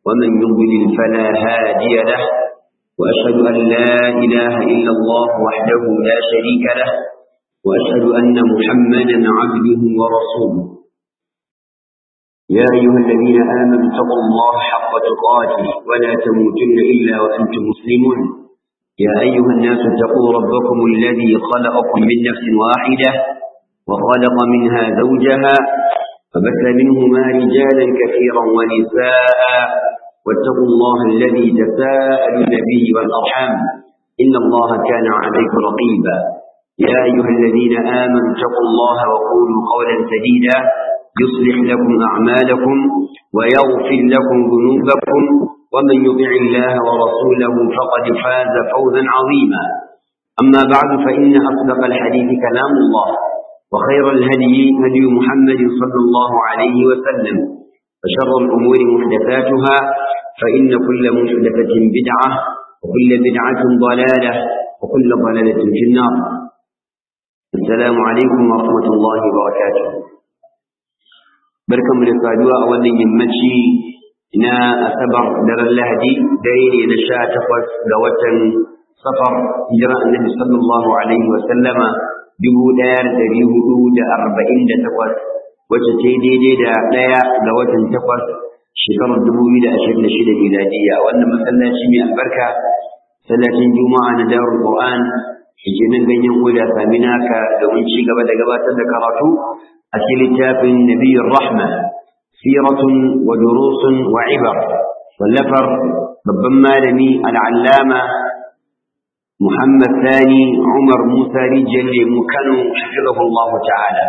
ومن يضلل فلا هادي له وأشهد أن لا إله إلا الله وحده لا شريك له وأشهد أن محمدا عبده ورسوله يا أيها الذين آمنوا اتقوا الله حق تقاته ولا تموتن إلا وأنتم مسلمون يا أيها الناس اتقوا ربكم الذي خلقكم من نفس واحدة وخلق منها زوجها فبث منهما رجالا كثيرا ونساء واتقوا الله الذي تساءلون به والأرحام إن الله كان عليكم رقيبا يا أيها الذين آمنوا اتقوا الله وقولوا قولا سديدا يصلح لكم أعمالكم ويغفر لكم ذنوبكم ومن يطع الله ورسوله فقد فاز فوزا عظيما أما بعد فإن أصدق الحديث كلام الله وخير الهدي هدي محمد صلى الله عليه وسلم وشر الأمور محدثاتها فإن كل محدثة بدعة وكل بدعة ضلالة وكل ضلالة في النار السلام عليكم ورحمة الله وبركاته بركم للصادوة أولا يمشي na asabar daren lahadi dare ne na sha takwas ga watan safar hijira annabi sallallahu alaihi wa sallama dubu ɗaya da ɗari hudu da arba'in da takwas wacce ta daidai da ɗaya ga watan takwas shekarar dubu biyu da ashirin da shida miladiya wannan masallaci mai albarka sallacin juma'a na darul qur'an ke nan ganyen oda sami naka domin ci gaba da gabatar da karatu a cikin littafin nabiyyar rahma سيرة ودروس وعبر واللفر ببما لمي العلامة محمد ثاني عمر موسى رجل مكانو حفظه الله تعالى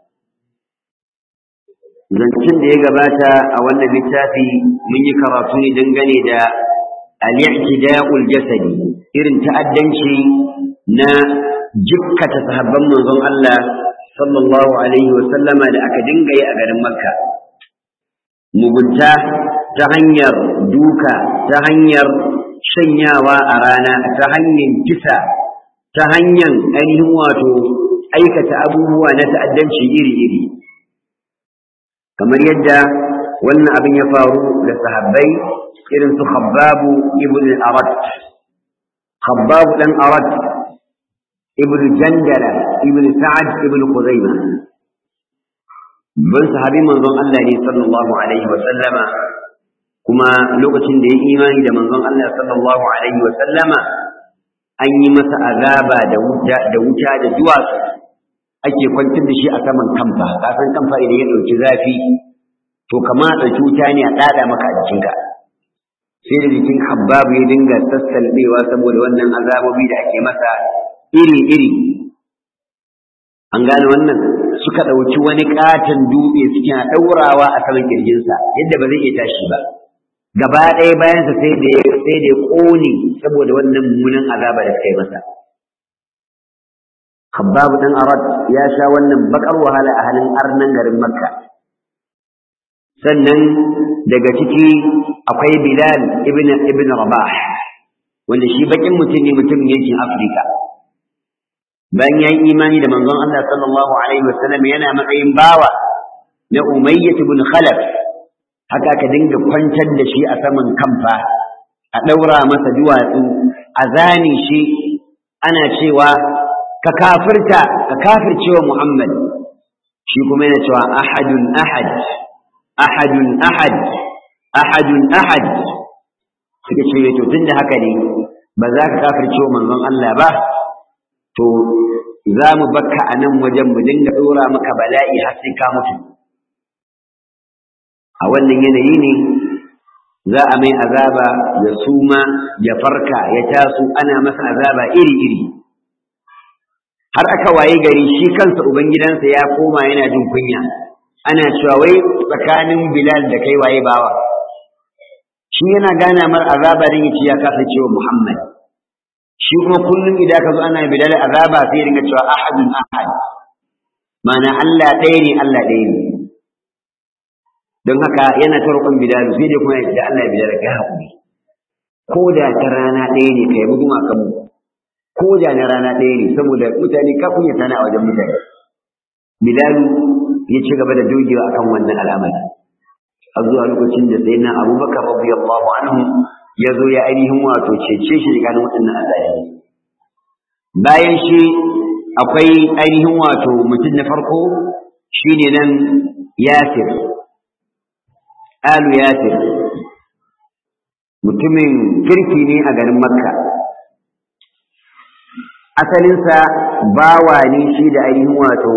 zancen da ya gabata a wannan littafi mun yi karatu ne dangane da al-i'tida'ul jasadi irin ta'addanci na jikkata sahabban manzon Allah sallallahu alaihi wa sallama da aka dinga yi a garin Makka mugunta ta hanyar duka ta hanyar shanyawa a rana ta hanyar kisa ta hanyar ainihin wato aikata abubuwa na ta'addanci iri-iri kamar yadda wannan abin ya faru da sahabbai irin su khabbabu ibn arad khabbabu dan arad ibn jandala ibn sa'ad ibn khuzaimah ban sahabi manzon Allah ne sallallahu alaihi wa sallama kuma lokacin da ya imani da manzon Allah sallallahu alaihi wa sallama an yi masa azaba da wuta da wuta da duwatsu ake kwantar da shi a saman kamfa kasan kamfa idan ya dauki zafi to kama da wuta ne a dada maka a jikinka sai da jikin habbabu ya dinga sassalbewa saboda wannan azabobi da ake masa iri-iri an gane wannan suka ɗauki wani ƙaton dutse suke ɗaurawa a saman kirjinsa yadda ba zai iya tashi ba gaba ɗaya bayansa sai da ya sai da ya ƙone saboda wannan mummunan azaba da suka yi masa Khabbab dan Arad ya sha wannan bakar wahala a halin arnan garin Makka sannan daga ciki akwai Bilal ibn ibn Rabah wanda shi bakin mutum ne mutumin yankin Afirka bayan ya yi imani da manzon Allah sallallahu alaihi wasallam yana matsayin bawa na Umayyah ibn Khalaf haka ka dinga kwantar da shi a saman kamfa a daura masa duwatsu a zane shi ana cewa ka kafirta ka kafircewa Muhammad shi kuma yana cewa ahadun ahad ahadun ahad ahadun ahad suka ce to tunda haka ne ba za ka kafircewa manzon Allah ba to za mu bakka a nan wajen mu dinga ɗora maka bala'i har sai ka mutu a wannan yanayi ne za a mai azaba ya suma ya farka ya taso ana masa azaba iri-iri har aka waye gari shi kansa ubangidansa ya koma yana jin kunya ana cewa wai tsakanin bilal da kai waye bawa shi yana gana mar azaba din ya ce ya kasa cewa muhammad shi kuma kullum idan ka zo ana bilal azaba sai ringa cewa ahadun ahad mana Allah ɗaya ne Allah ɗaya ne don haka yana ta roƙon bilal sai dai kuma ya ce Allah ya bilal ka haƙuri ko da ta rana ɗaya ne ka yi guma kan mu ko da na rana ɗaya ne saboda mutane ka kunya sana a wajen mutane bilal ya ci gaba da dogewa akan wannan al'amari a zuwa lokacin da sai na abubakar radiyallahu anhu ya zo ya ainihin wato cece shi daga waɗannan azayari bayan shi akwai ainihin wato mutum na farko shine nan yasir alu yasir mutumin kirki ne a garin makka asalinsa bawa ne shi da ainihin wato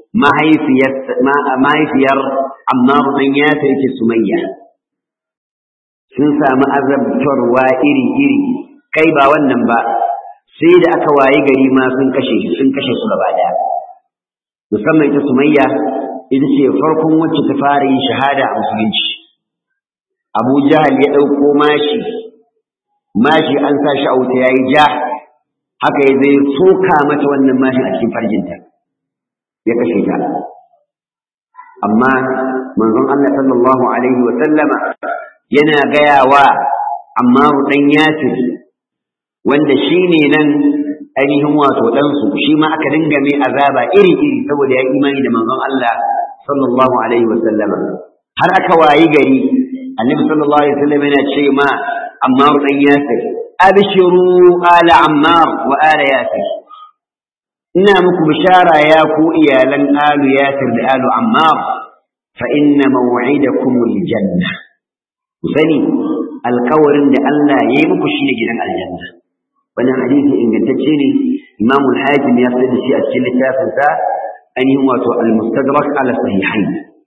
mahaifiyar ammar ɗan yasir ke sumayya sun samu azabtarwa iri-iri kai ba wannan ba sai da aka waye gari ma sun kashe sun kashe su gaba daya musamman ita sumayya ita ce farkon wacce ta fara yin shahada a musulunci abu jahal ya ɗauko mashi mashi an sa shi a wuta ya yi ja haka ya zai soka mata wannan mashin a cikin farjinta ya kashe ta amma manzon Allah sallallahu alaihi wa sallama yana gaya wa Ammaru ɗan Yasir wanda shi ne nan ainihin wato ɗansu shi ma aka dinga mai azaba iri-iri saboda ya imani da manzon Allah sallallahu alaihi wa sallama har aka wayi gari annabi sallallahu alaihi wa sallam yana ce ma Ammar ɗan Yasir abshiru ala Ammar wa ala Yasir ina muku bishara ya ku iyalan alu Yasir da alu Ammar fa inna maw'idakumul janna ku sani alkawarin da Allah ya yi muku shine gidan aljanna wannan hadisi ingantacce ne Imam al-Hakim ya sayar da shi a cikin littafin sa ainihin wato al-Mustadrak ala sahihain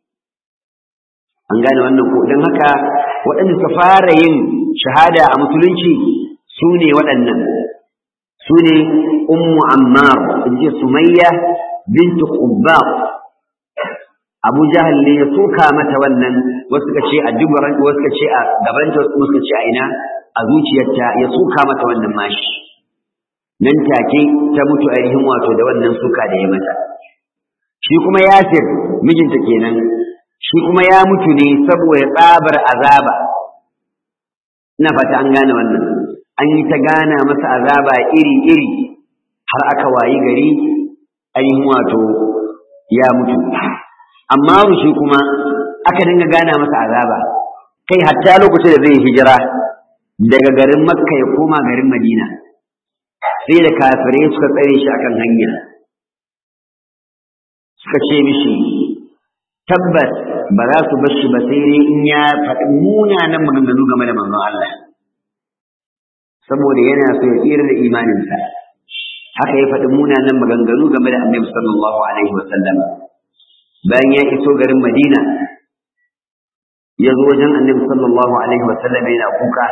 an gane wannan ko dan haka waɗanda suka fara yin shahada a musulunci su ne waɗannan su ne ummu ammar inji sumayya bintu qubbab abu jahal ne ya soka mata wannan wasu suka ce a dubaran wasu suka ce a gabanta wasu suka ce a ina a zuciyarta ya soka mata wannan mashi nan take ta mutu ainihin wato da wannan suka da ya mata shi kuma yasir mijinta kenan shi kuma ya mutu ne saboda tsabar azaba ina fata an gane wannan an yi ta gana masa azaba iri-iri har aka wayi gari ainihin wato ya mutu amma shi kuma aka dinga gana masa azaba kai hatta lokacin da zai hijira daga garin makka ya koma garin madina sai da kafirai suka tsare shi akan hanya suka ce mishi tabbas ba za su bar shi ba sai dai in ya faɗi munanan maganganu game da manzon Allah saboda yana so ya tsira da imaninsa haka ya faɗi munanan maganganu game da annabi sallallahu alaihi wa sallam bayan ya iso garin Madina ya zo wajen annabi sallallahu alaihi wa sallam yana kuka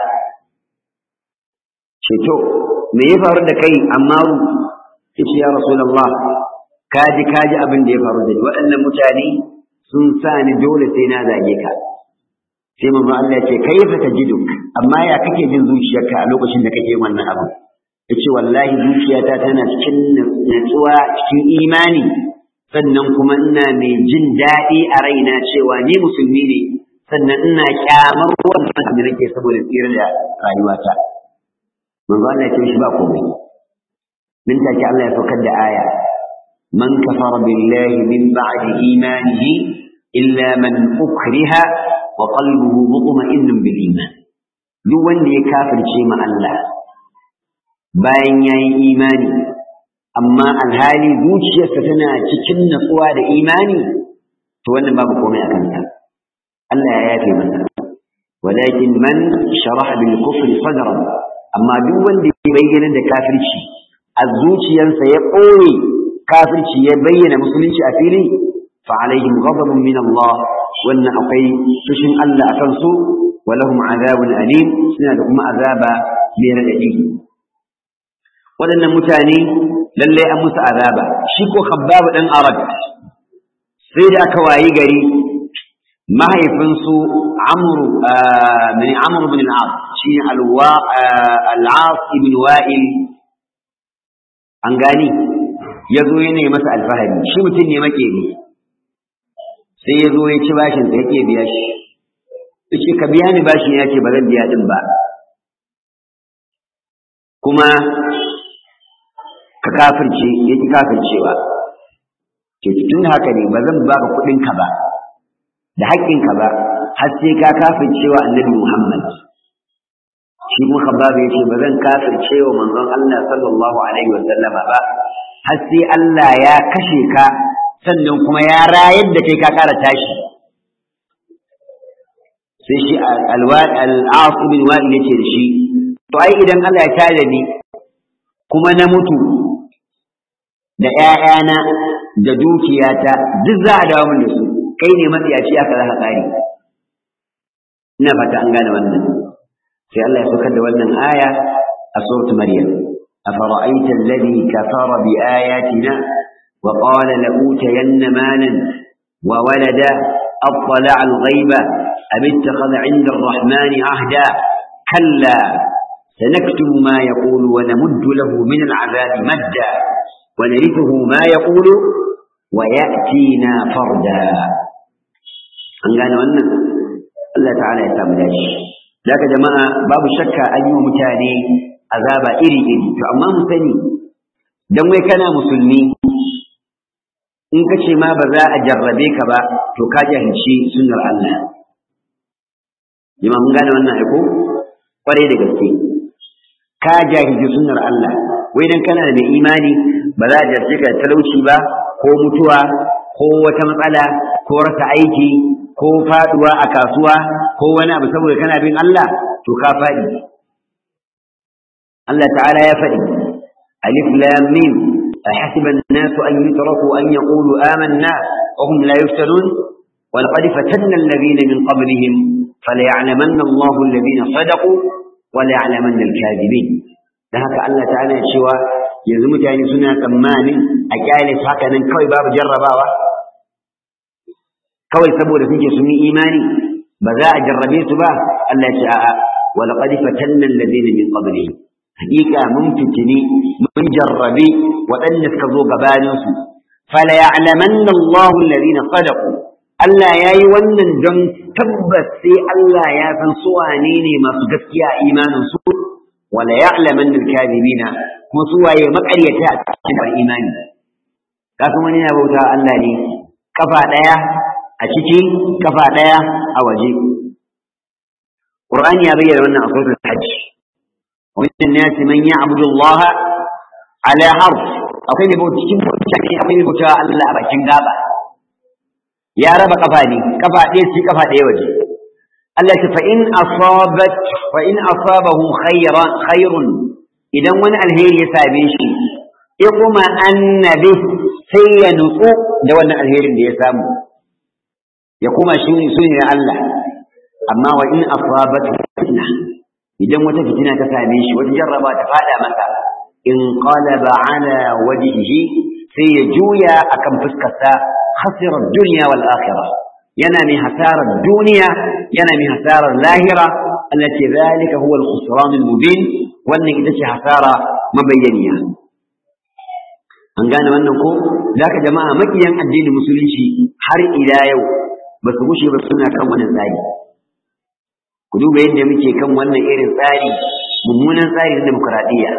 ce to me ya faru da kai Ammaru yace ya rasulullah kaji kaji abin da ya faru da ni waɗannan mutane sun sa ni dole sai na zage ka sai manzo Allah ya ce kaifa tajiduk amma ya kake jin zuciyarka a lokacin da kake wannan abu yace wallahi zuciyata tana cikin natsuwa cikin imani sannan kuma ina mai jin daɗi a raina cewa ni musulmi ne sannan ina kyamar wannan abin da nake saboda tsira da rayuwata manzo Allah ya ce shi ba komai min take Allah ya saukar da aya man kafara billahi min ba'di imanihi illa man ukriha wa qalbuhu mutma'innun bil iman duk wanda ya kafirce ma Allah bayan yayi imani amma alhali zuciyarsa tana cikin natsuwa da imani to wannan babu komai a kansa Allah ya yafe masa walakin man sharaha bil kufri sadran amma duk wanda ya bayyana da kafirci a zuciyarsa ya ɓoye kafirci ya bayyana musulunci a fili fa alaihim ghadabun min Allah wannan akwai fushin Allah a kansu wa lahum azabun alim suna da kuma azaba mai radadi waɗannan mutane lallai an musu azaba shi ko khabbab dan arab sai da aka wayi gari mahaifinsu amru min amru bin al-as shi alwa al-as ibn wa'il an gani ya zo yana masa alfahari shi mutum ne makeri sai ya zo ya ci bashin sa yake biya shi yace ka biya ni bashin ya ce ba zan biya din ba kuma ka kafirce ya ki kafircewa ke tun haka ne ba zan baka kuɗin ka ba da haƙƙin ka ba har sai ka kafircewa annabi Muhammad shi kuma khabbab ya ce ba zan kafircewa manzon Allah sallallahu alaihi wa sallama ba har sai Allah ya kashe ka sannan kuma ya rayar da kai ka kara tashi sai shi al-As bin Wa'il yace da shi to ai idan Allah ya tare ni kuma na mutu da ƴaƴana da dukiyata duk za a dawo min da su kai ne matsiyaci aka za ka ƙari ina fata an gane wannan sai Allah ya saukar da wannan aya a suratul maryam afara'aita alladhi kafara bi ayatina wa qala la utayanna malan wa walada اطلع الغيب ام اتخذ عند الرحمن عهدا كلا سنكتب ما يقول ونمد له من العذاب مدا ونرثه ما يقول ويأتينا فردا an gane wannan Allah ta'ala ya samu dashi daga jama'a babu shakka an yi wa mutane azaba iri-iri to amma mu sani dan wai kana musulmi in ka ce ma ba za a jarrabe ka ba to ka jahilci sunnar Allah jama'a mun gane wannan aiko kwarai da gaske ka jahilci sunnar Allah wai dan kana da imani ba za a jarce ka talauci ba ko mutuwa ko wata matsala ko rasa aiki ko faduwa a kasuwa ko wani abu saboda kana bin Allah to ka faɗi Allah ta'ala ya faɗi alif lam mim أحسب الناس أن يتركوا أن يقولوا آمنا وهم لا يفتنون ولقد فتنا الذين من قبلهم فليعلمن الله الذين صدقوا وليعلمن الكاذبين da haka Allah ta'ala ya cewa yanzu mutane suna tsammanin a kyale su haka nan kawai babu jarrabawa kawai saboda suke sun yi imani ba za a jarrabe su ba Allah ya ce a'a wa laqad fatanna alladhina min qablihim hakika mun fitini mun jarrabe waɗanda suka zo gabanin su fala ya'lamanna Allahu alladhina sadaqu Allah ya yi wannan don tabbas sai Allah ya san su wane ne masu gaskiya a imanin su wala ya'laman al-kadhibina kuma su waye makaryata a cikin imani kasan wani na bauta Allah ne kafa daya a ciki kafa daya a waje Qur'ani ya bayyana wannan a suratul Hajj wa min nas man ya'budu Allah ala harf akwai ne bauta cikin mutane akwai ne bauta Allah a bakin gaba ya raba kafa ne kafa ɗaya ci kafa ɗaya waje Allah ce fa in asabat fa in asabahu khayran khairun idan wani alheri ya same shi ya kuma annabi sai ya nutsu da wannan alherin da ya samu ya kuma shi ne sunan Allah amma wa in asabat fitna idan wata fitina ta same shi wata jarraba ta fada masa in qalaba ala wajhihi sai ya juya akan fuskarsa khasira dunya wal akhirah yana mai hasarar duniya yana mai hasarar lahira allati zalika huwa al-khusran al-mubin wannan ita ce hasara mabayyaniya an gane wannan ko zaka jama'a makiyan addinin musulunci har ila yau ba su gushe ba suna kan wannan tsari ku duba yadda muke kan wannan irin tsari mummunan tsari na demokradiyya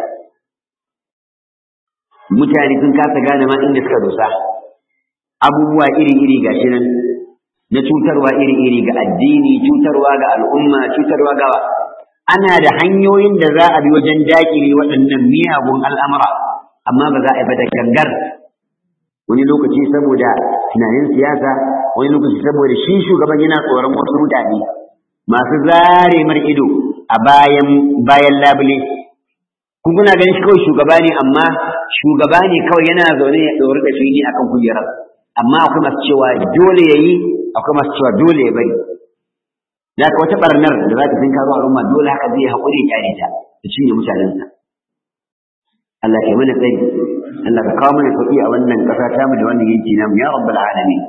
mutane sun kasa gane ma inda suka dosa abubuwa iri-iri gashi nan na cutarwa iri-iri ga addini cutarwa ga al'umma cutarwa ga ana da hanyoyin da za a bi wajen dakile waɗannan miyagun al'amura amma ba za a yi da gangar wani lokaci saboda tunanin siyasa wani lokaci saboda shi shugaban yana tsoron wasu mutane masu zare mar ido a bayan bayan labule kun kuna ganin shi kawai shugaba ne amma shugaba ne kawai yana zaune ya ɗori da shi ne akan kujerar amma akwai masu cewa dole ya yi akwai masu cewa dole ya bari da ka wata barnar da za ta fin karo al'umma dole haka zai haƙuri ya kyale ta da cinye mutanensa Allah ke mana tsari Allah ka kawo mana sauƙi a wannan ƙasa ta mu da wannan yanki namu ya rabbal alamin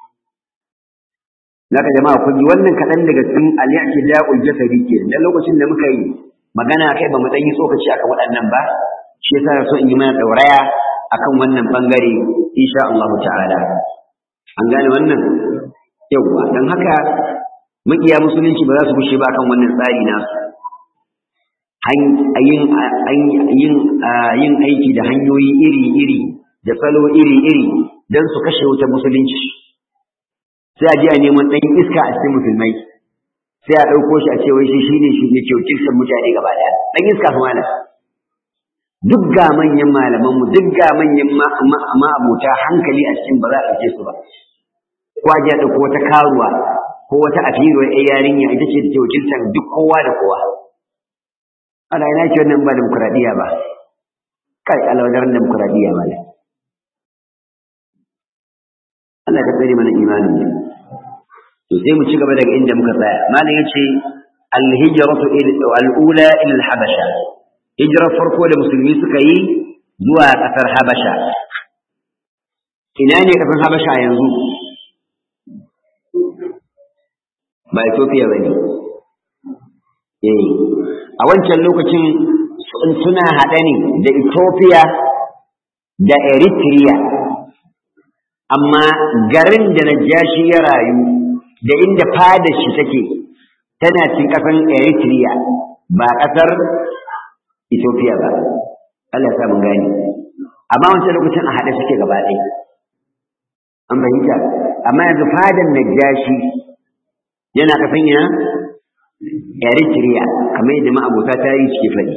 Naka jama'a kun ji wannan kaɗan daga cikin al-i'tida'ul jasadi ke dan lokacin da muka yi magana kai ba mu dan yi tsokaci akan waɗannan ba shi yasa so in yi mana dauraya akan wannan bangare insha Allah ta'ala an gane wannan yawwa dan haka makiya musulunci ba za su bushe ba akan wannan tsari nasu yin aiki da hanyoyi iri-iri da salo iri-iri don su kashe wuta musulunci sai a je a neman ɗan iska a cikin musulmai sai a ɗauko shi a ce wai shi shine shi ne ke wakiltar mutane gaba ɗaya ɗan iska fa malam duk ga manyan malaman mu duk ga manyan ma'abota hankali a cikin ba za a ɗauke su ba ko a da ko wata karuwa ko wata afiruwar ɗaya yarinya ita ce da ke wakiltar duk kowa da kowa ana ina ce wannan ba demokuraɗiyya ba kai alawadaran demokuraɗiyya ba ne Allah ka tsare mana imanin ne to sai mu ci gaba daga inda muka tsaya malam yace al-hijratu al-ula ila al-habasha hijrar farko da musulmi suka yi zuwa kasar habasha ina ne kasar habasha yanzu ba Ethiopia bane eh a wancan lokacin suna haɗe ne da Ethiopia da Eritrea amma garin da Najashi ya rayu da inda fada shi take tana cin ƙasar Eritrea ba ƙasar Ethiopia ba Allah ya mun gani amma wancan lokacin a haɗe suke gaba ɗaya an fahimta amma yanzu fadan Najashi yana ƙasan ina Eritrea kamar yadda ma'abota tarihi suke faɗi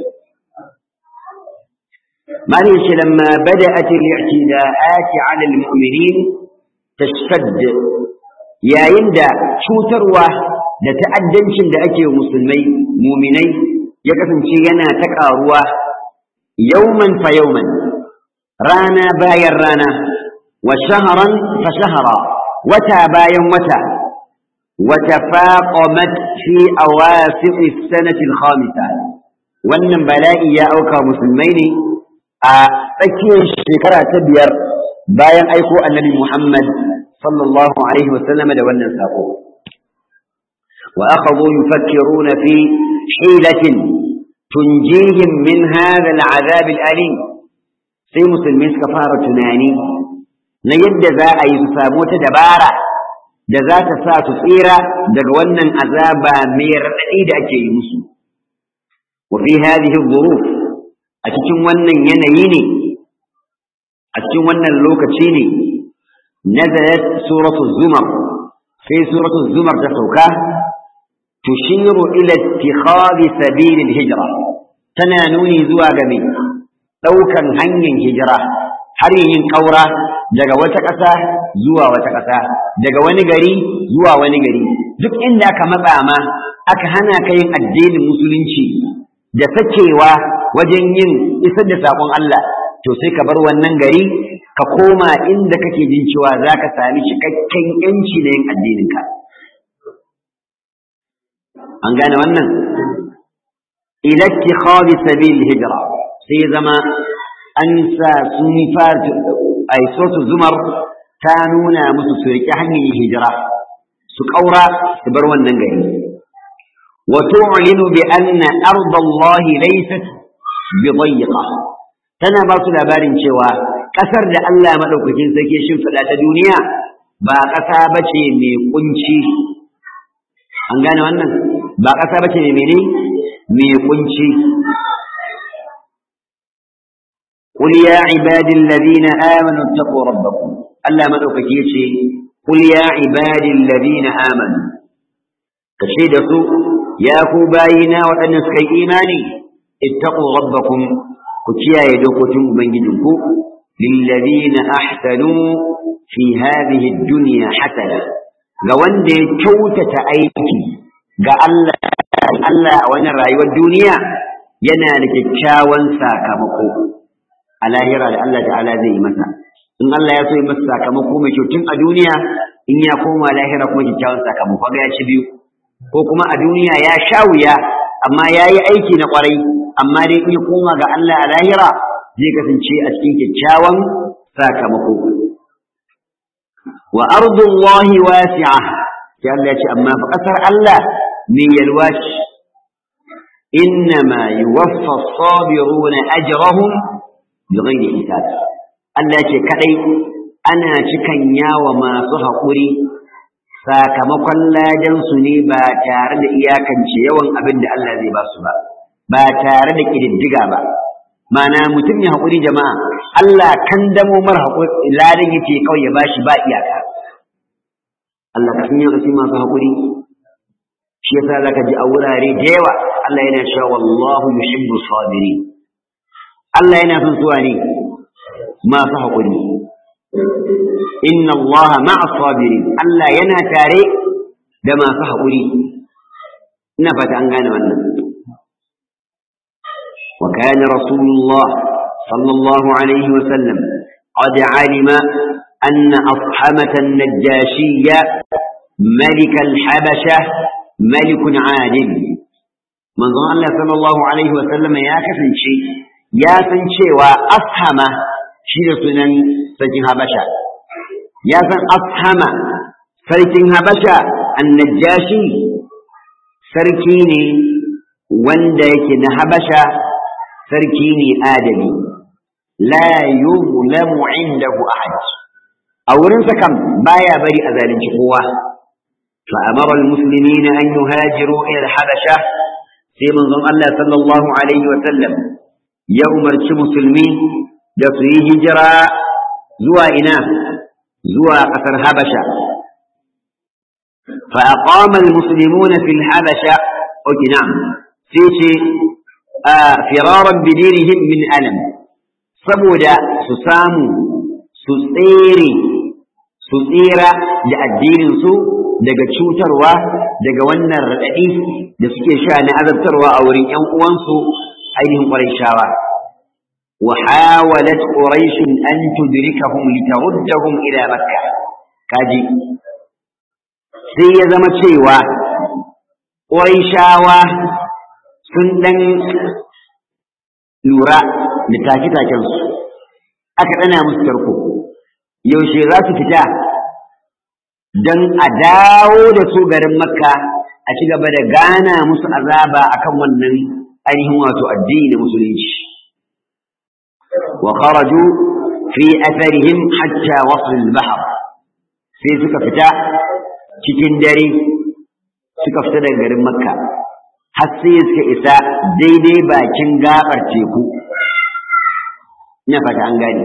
معلش لما بدأت الاعتداءات على المؤمنين تشتد يا يندا شوتروا da ta'addancin da ake musulmai muminai ya kasance yana ta ƙaruwa yauman fa yauman rana bayan rana wa shaharan fa shahara wata bayan wata wata faqamat fi awasiq as-sanati al-khamisa wannan bala'i ya auka musulmai ne a tsakiyar shekara ta biyar bayan aiko annabi Muhammad sallallahu alaihi wasallam da wannan sako wa akhadhu yufakkiruna fi hilatin tunjihim min hadha al'azab al'alim sai musulmi suka fara tunani na yadda za a yi su samu wata dabara da za ta sa su tsira daga wannan azaba mai raɗaɗi da ake yi musu wa fi hadhihi dhuruf a cikin wannan yanayi ne a cikin wannan lokaci ne nazalat suratu zumar sai suratu zumar ta sauka tushiru ila ittikhadi sabilil hijra tana nuni zuwa ga me daukan hanyar hijira har yin kaura daga wata ƙasa zuwa wata ƙasa daga wani gari zuwa wani gari duk inda aka matsa ma aka hana ka yin addinin musulunci da sakewa wajen yin isar da saƙon Allah to sai ka bar wannan gari ka koma inda kake jin cewa za ka sami cikakken yanci na yin addininka an gane wannan ilatti khawi sabil hijira sai zama an sa sun fara a zumar ta nuna musu su riƙe hanyar hijira su ƙaura su bar wannan gari وتعلن بأن أرض الله ليست بضيقة tana ba su labarin cewa ƙasar da Allah maɗaukakin sarki shimfiɗa ta duniya ba ƙasa ba ce mai ƙunci an gane wannan ba ƙasa ba ce mai mene mai ƙunci قل يا عبادي الذين آمنوا اتقوا ربكم الله مدوكك يشي قل يا عبادي الذين آمنوا كشيد سوء يا كوباينا وأنسك إيماني اتقوا ربكم كتيا يدوكتم بنجدكم للذين أحسنوا في هذه الدنيا حسنة لوند كوتة أيكي قال الله الله وانا رأي والدنيا ينال كتشاوان ساكمكو على هرى الله تعالى زي مثلا in Allah ya so ya masa sakamako mai kyau tun a duniya in ya koma lahira kuma kyakkyawan sakamako ga ya ci biyu ko kuma a duniya ya sha wuya amma ya yi aiki na kwarai amma dai in ya koma ga Allah a lahira zai kasance a cikin kyakkyawan sakamako wa ardullahi wasi'a sai Allah ya ce amma fa kasar Allah mai yalwa ce innama yuwaffa as-sabiruna ajrahum bighayri hisab Allah ce kadai ana cikan yawa masu haƙuri sakamakon ladansu ne ba tare da iyakance yawan abin da Allah zai ba su ba ba tare da ƙididdiga ba mana mutum ya haƙuri jama'a Allah kan damo mara haƙuri ladan yake kawai ya bashi ba iyaka Allah ka sun yi masu haƙuri shi yasa zaka ji a wurare da yawa Allah yana cewa wallahu yuhibbu sabirin Allah yana son suwa ne masu haƙuri inna Allah ma'a sabirin Allah yana tare da masu haƙuri ina fata an gane wannan wa kana rasulullah sallallahu alaihi wa sallam qad alima anna ashamata an-najashiyya ملك الحبشة ملك عادل من ظن الله صلى الله عليه وسلم يا كفن شيء يا سنشي وأفهم شيء سنن سجن حبشة يا سن أفهم سجن حبشة النجاشي سركيني wanda yake na habasha sarki ne adali la yuzlamu indahu ahad a wurinsa kam baya bari a zalunci kowa فأمر المسلمين أن يهاجروا إلى الحبشة في منظم الله صلى الله عليه وسلم يوم مسلمين دسوي هجرة زوى إنا زوى قصر حبشة فأقام المسلمون في الحبشة أوكي نعم في آه فرارا بدينهم من ألم saboda su samu su tsere su tsira da addininsu daga cutarwa daga wannan raɗaɗi da suke sha na azabtarwa a wurin ‘yan uwansu ainihin ƙwarishawa. wa hawalat quraish an tudrikahum litaruddahum ila makka kaji sai ya zama cewa quraishawa sun dan lura da take-taken su aka dana musu tarko yaushe za su fita don a dawo da su garin makka a ci gaba da gana musu azaba akan wannan ainihin wato addini da musulunci wa kharaju fi atharihim hatta wasl al-bahr sai suka fita cikin dare suka fita daga garin makka har sai suka isa daidai bakin gabar teku ina fata an gane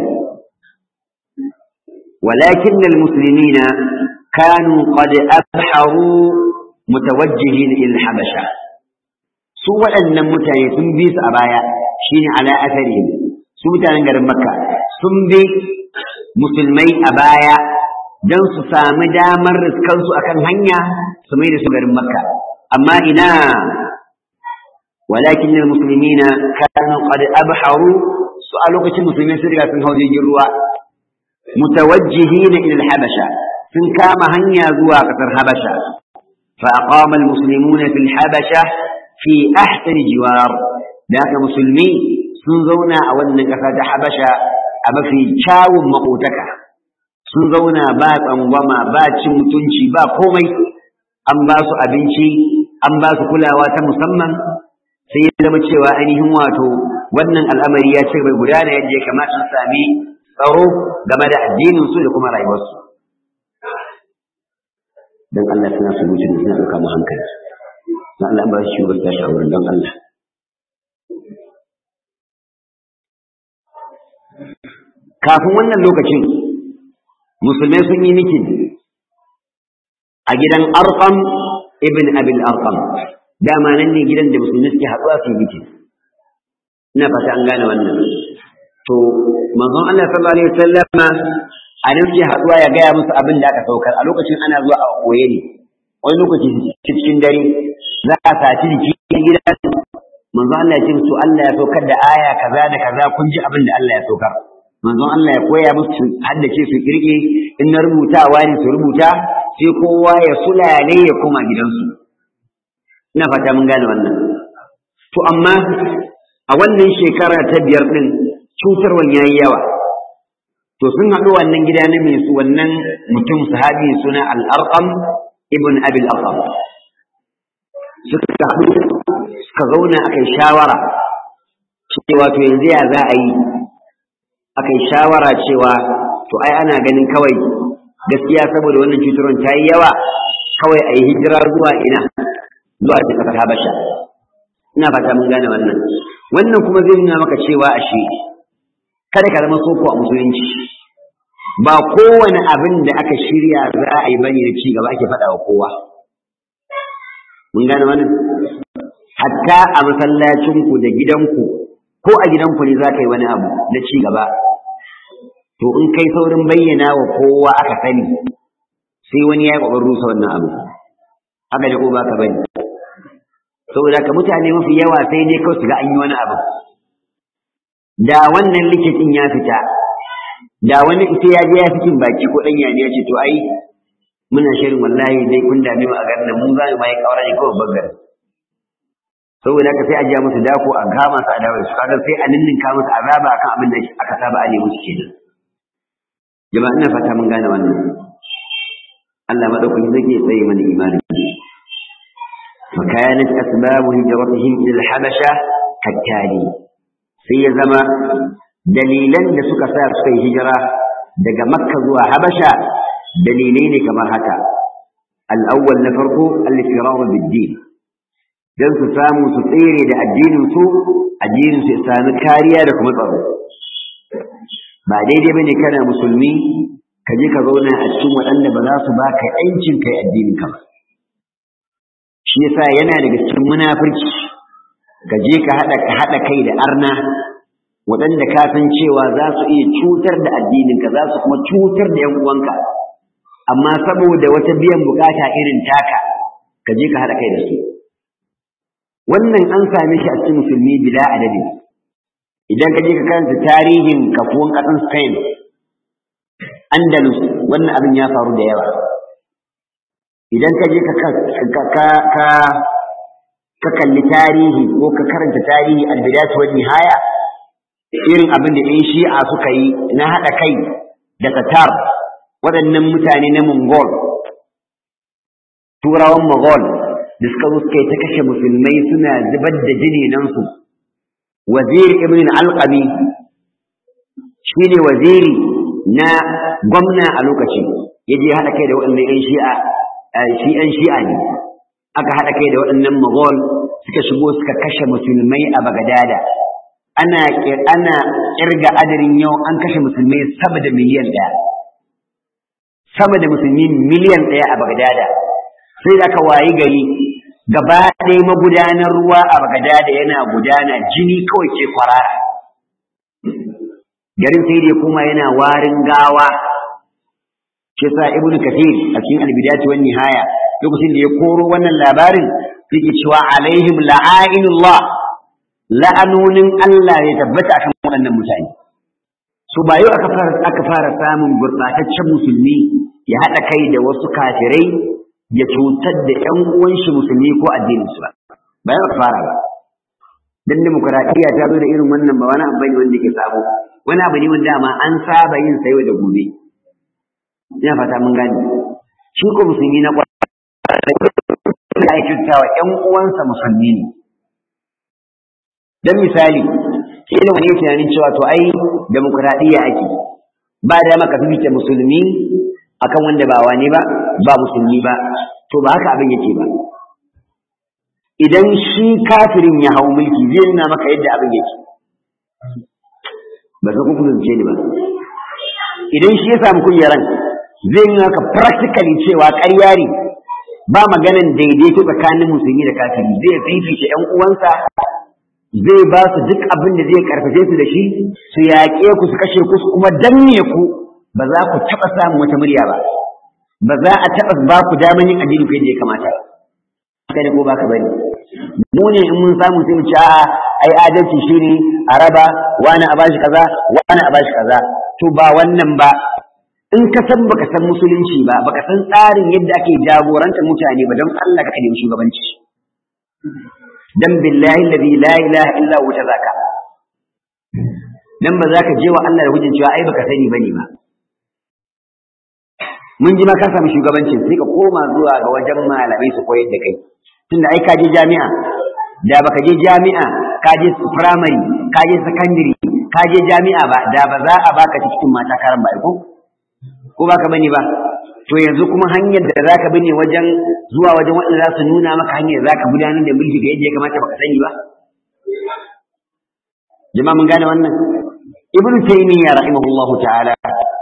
ولكن المسلمين كانوا قد أبحروا متوجهين إلى الحبشة سوى أن متاني سنبيس أبايا شين على أثرهم سوى تنقر مكة سنبي مسلمي أبايا don su sami damar riskansu akan hanya su mai da su garin makka amma ina walakin musulmina kanu qad abharu su a lokacin musulmai sun riga sun hau jirgin ruwa mutawajjihina ila al-habasha sun kama hanya zuwa ƙasar Habasha fa aqama almuslimuna fil habasha fi ahsan jiwar da haka musulmi sun zauna a wannan ƙasa ta Habasha a mafi kyawun makotaka sun zauna ba tsangwama ba cin mutunci ba komai an ba su abinci an ba su kulawa ta musamman sai ya zama cewa ainihin wato wannan al'amari ya ce bai gudana yadda ya kamata su sami tsaro game da addinin su da kuma rayuwarsu don Allah suna su mutu suna ɗauka mu hankali na Allah ba shi shugaba ta shawarar don Allah kafin wannan lokacin musulmai sun yi mikin a gidan arqam ibn abil arqam dama nan ne gidan da musulmai suke haɗuwa su yi mikin ina fata an gane wannan to manzon Allah sallallahu alaihi wasallama a nan ke haɗuwa ya gaya musu abin da aka saukar a lokacin ana zuwa a koye ne wani lokaci cikin dare za a saci jiki gida manzon Allah ya ce musu Allah ya saukar da aya kaza da kaza kun ji abin da Allah ya saukar manzon Allah ya koya musu haddace su kirge in na rubutawa ne su rubuta sai kowa ya sulale ya koma gidansu ina fata mun gane wannan to amma a wannan shekara ta biyar din cutarwan yayi yawa to sun haɗu wannan gida na mai su wannan mutum sahabi suna al-arqam ibn abi al-arqam suka haɗu suka zauna akai shawara cewa to yanzu ya za a yi akai shawara cewa to ai ana ganin kawai gaskiya saboda wannan cutarwan ta yi yawa kawai a yi hijira zuwa ina zuwa ta ƙasar habasha ina fata mun gane wannan wannan kuma zai nuna maka cewa ashe kada ka zama soko a musulunci ba kowane abin da aka shirya za a yi bane da ci gaba ake faɗa wa kowa mun gane wannan hatta a masallacinku da gidanku ko a gidanku ne za ka yi wani abu na ci gaba to in kai saurin bayyana wa kowa aka sani sai wani ya yi ƙoƙarin rusa wannan abu haka da ko ba ka bane saboda ka mutane mafi yawa sai dai kawai su ga an yi wani abu da wannan likitin ya fita da wani ita ya je ya fitin baki ko ɗanya ne ya ce to ai muna shirin wallahi dai kun dame mu a garin nan mun za mu mai kawara ne kawai bangar saboda haka sai a jiya musu dako a kama su a dawo su kaga sai a ninninka musu azaba akan abin da aka saba a nemi su kenan jama'a ina fata mun gane wannan Allah madaukaki zai tsaye mana imani فكانت أسباب هجرتهم إلى الحبشة كالتالي sai ya zama dalilan da suka sa suka yi hijira daga makka zuwa habasha dalilai ne kamar haka al'awwal na farko al-firaru bid-din dan su samu su tsere da addinin su addinin su ya sami kariya da kuma tsaro ba daidai bane kana musulmi ka je ka zauna a cikin waɗanda ba za su baka yancin kai addinin ka ba shi yasa yana daga cikin munafurci ka je ka haɗa ka haɗa kai da arna waɗanda ka san cewa za su iya cutar da addininka za su kuma cutar da ‘yan uwanka amma saboda wata biyan bukata irin taka ka je ka haɗa kai da su wannan an same shi a cikin musulmi bila adadi idan ka je ka karanta tarihin kafuwan ƙasan spain andalus wannan abin ya faru da yawa idan ka je ka ka kalli tarihi ko ka karanta tarihi albidatu wa nihaya irin abin da ɗan shi'a suka yi na haɗa kai da tatar waɗannan mutane na mongol turawan mongol da suka zo suka yi ta kashe musulmai suna zubar da jininansu waziri ibn alqami shi ne waziri na gwamna a lokaci ya je haɗa kai da waɗannan ‘yan shi'a shi ‘yan shi'a ne aka haɗa kai da waɗannan Mughal suka shigo suka kashe musulmai a Bagadada ana ana kirga adadin yau an kashe musulmai sama da miliyan ɗaya sama da musulmi miliyan ɗaya a Bagadada sai da aka wayi gari gaba ɗaya magudanar ruwa a Bagadada yana gudana jini kawai ke kwarara garin sai dai kuma yana warin gawa shi sa ibnu kathir a cikin albidati wan nihaya lokacin da ya koro wannan labarin yake cewa alaihim la'ainullah la'anonin Allah ya tabbata akan waɗannan mutane so ba yau aka fara aka fara samun gurbataccen musulmi ya haɗa kai da wasu kafirai ya cutar da ƴan uwan shi musulmi ko addinin su ba ba yau aka fara ba dan demokradiyya ta zo da irin wannan ba wani abu ne wanda ke sabo wani abu ne wanda ma an saba yin sa yau da gobe ina fata mun gane shi ko musulmi na ya yi wa ‘yan uwansa musulmi ne. Don misali, kila wani tunanin cewa to ai demokuraɗiyya ake, ba da maka fifita musulmi akan wanda ba wane ba, ba musulmi ba, to ba haka abin yake ba. Idan shi kafirin ya hau mulki zai nuna maka yadda abin yake. Ba ka kuka zance ni ba. Idan shi ya samu kujeran zai nuna maka practically cewa ƙarya ne ba maganan daidaito tsakanin musulmi da kafiri zai fifita ƴan uwansa zai ba su duk abin da zai karfafe su da shi su yaƙe ku su kashe ku su kuma danne ku ba za ku taɓa samun wata murya ba ba za a taɓa ba ku daman yin addini ku yadda ya kamata haka ne ko ba ka bari mu ne in mun samu sai mu ci a'a ai adalci shine a raba wani a bashi kaza wani a bashi kaza to ba wannan ba in ka san baka san musulunci ba baka san tsarin yadda ake jagorantar mutane ba don Allah ka nemi shugabanci dan billahi alladhi la ilaha illa huwa tazaka dan ba za ka je wa Allah da hujjin cewa ai baka sani bane ba mun ji ma ka samu shugabancin sai ka koma zuwa ga wajen malamai su koyar da kai tunda ai ka je jami'a da baka je jami'a ka je primary ka je secondary ka je jami'a ba da ba za a baka cikin mata karan ba ko ko baka bane ba to yanzu kuma hanyar da zaka bi ne wajen zuwa wajen waɗanda za su nuna maka hanyar da zaka gudanar da mulki ga yadda ya kamata baka sani ba jama'a mun gane wannan ibnu taymiya rahimahullahu ta'ala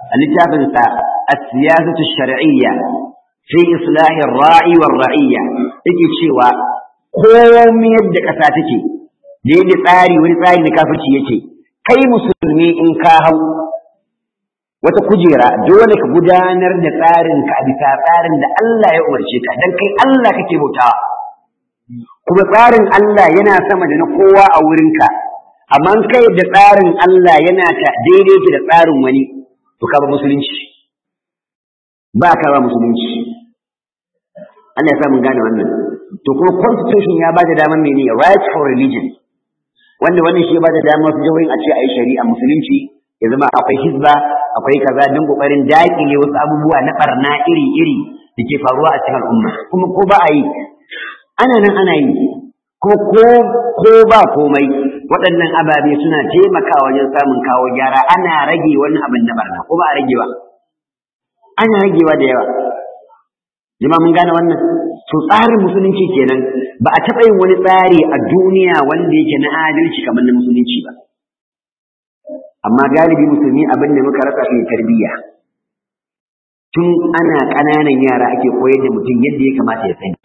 littafin sa as-siyasatu ash-shar'iyya fi islah ar-ra'i war-ra'iyya yake cewa komai yadda ƙasa take da yadda tsari wani tsari na kafirci yake kai musulmi in ka hau wata kujera dole ka gudanar da tsarin ka a bisa tsarin da Allah ya umarce ka dan kai Allah kake bautawa kuma tsarin Allah yana sama da na kowa a wurinka amma kai da tsarin Allah yana ta daidai ki da tsarin wani to ka ba musulunci ba ka ba musulunci Allah ya sa mun gane wannan to kuma constitution ya ba da damar mene right for religion wanda wannan shi ya ba da damar su jihohin a ce a yi shari'a musulunci ya zama akwai hizba akwai kaza don kokarin dakile wasu abubuwa na barna iri-iri da ke faruwa a cikin al'umma kuma ko ba a yi ana nan ana yi kuma ko ko ba komai waɗannan ababe suna taimakawa wajen samun kawo gyara ana rage wani abin na barna ko ba a ragewa ana ragewa da yawa jama mun gane wannan to tsarin musulunci kenan ba a taɓa yin wani tsari a duniya wanda yake na adalci kamar na musulunci ba amma galibi musulmi abin da muka rasa shi tarbiyya tun ana ƙananan yara ake koyar da mutum yadda ya kamata ya sani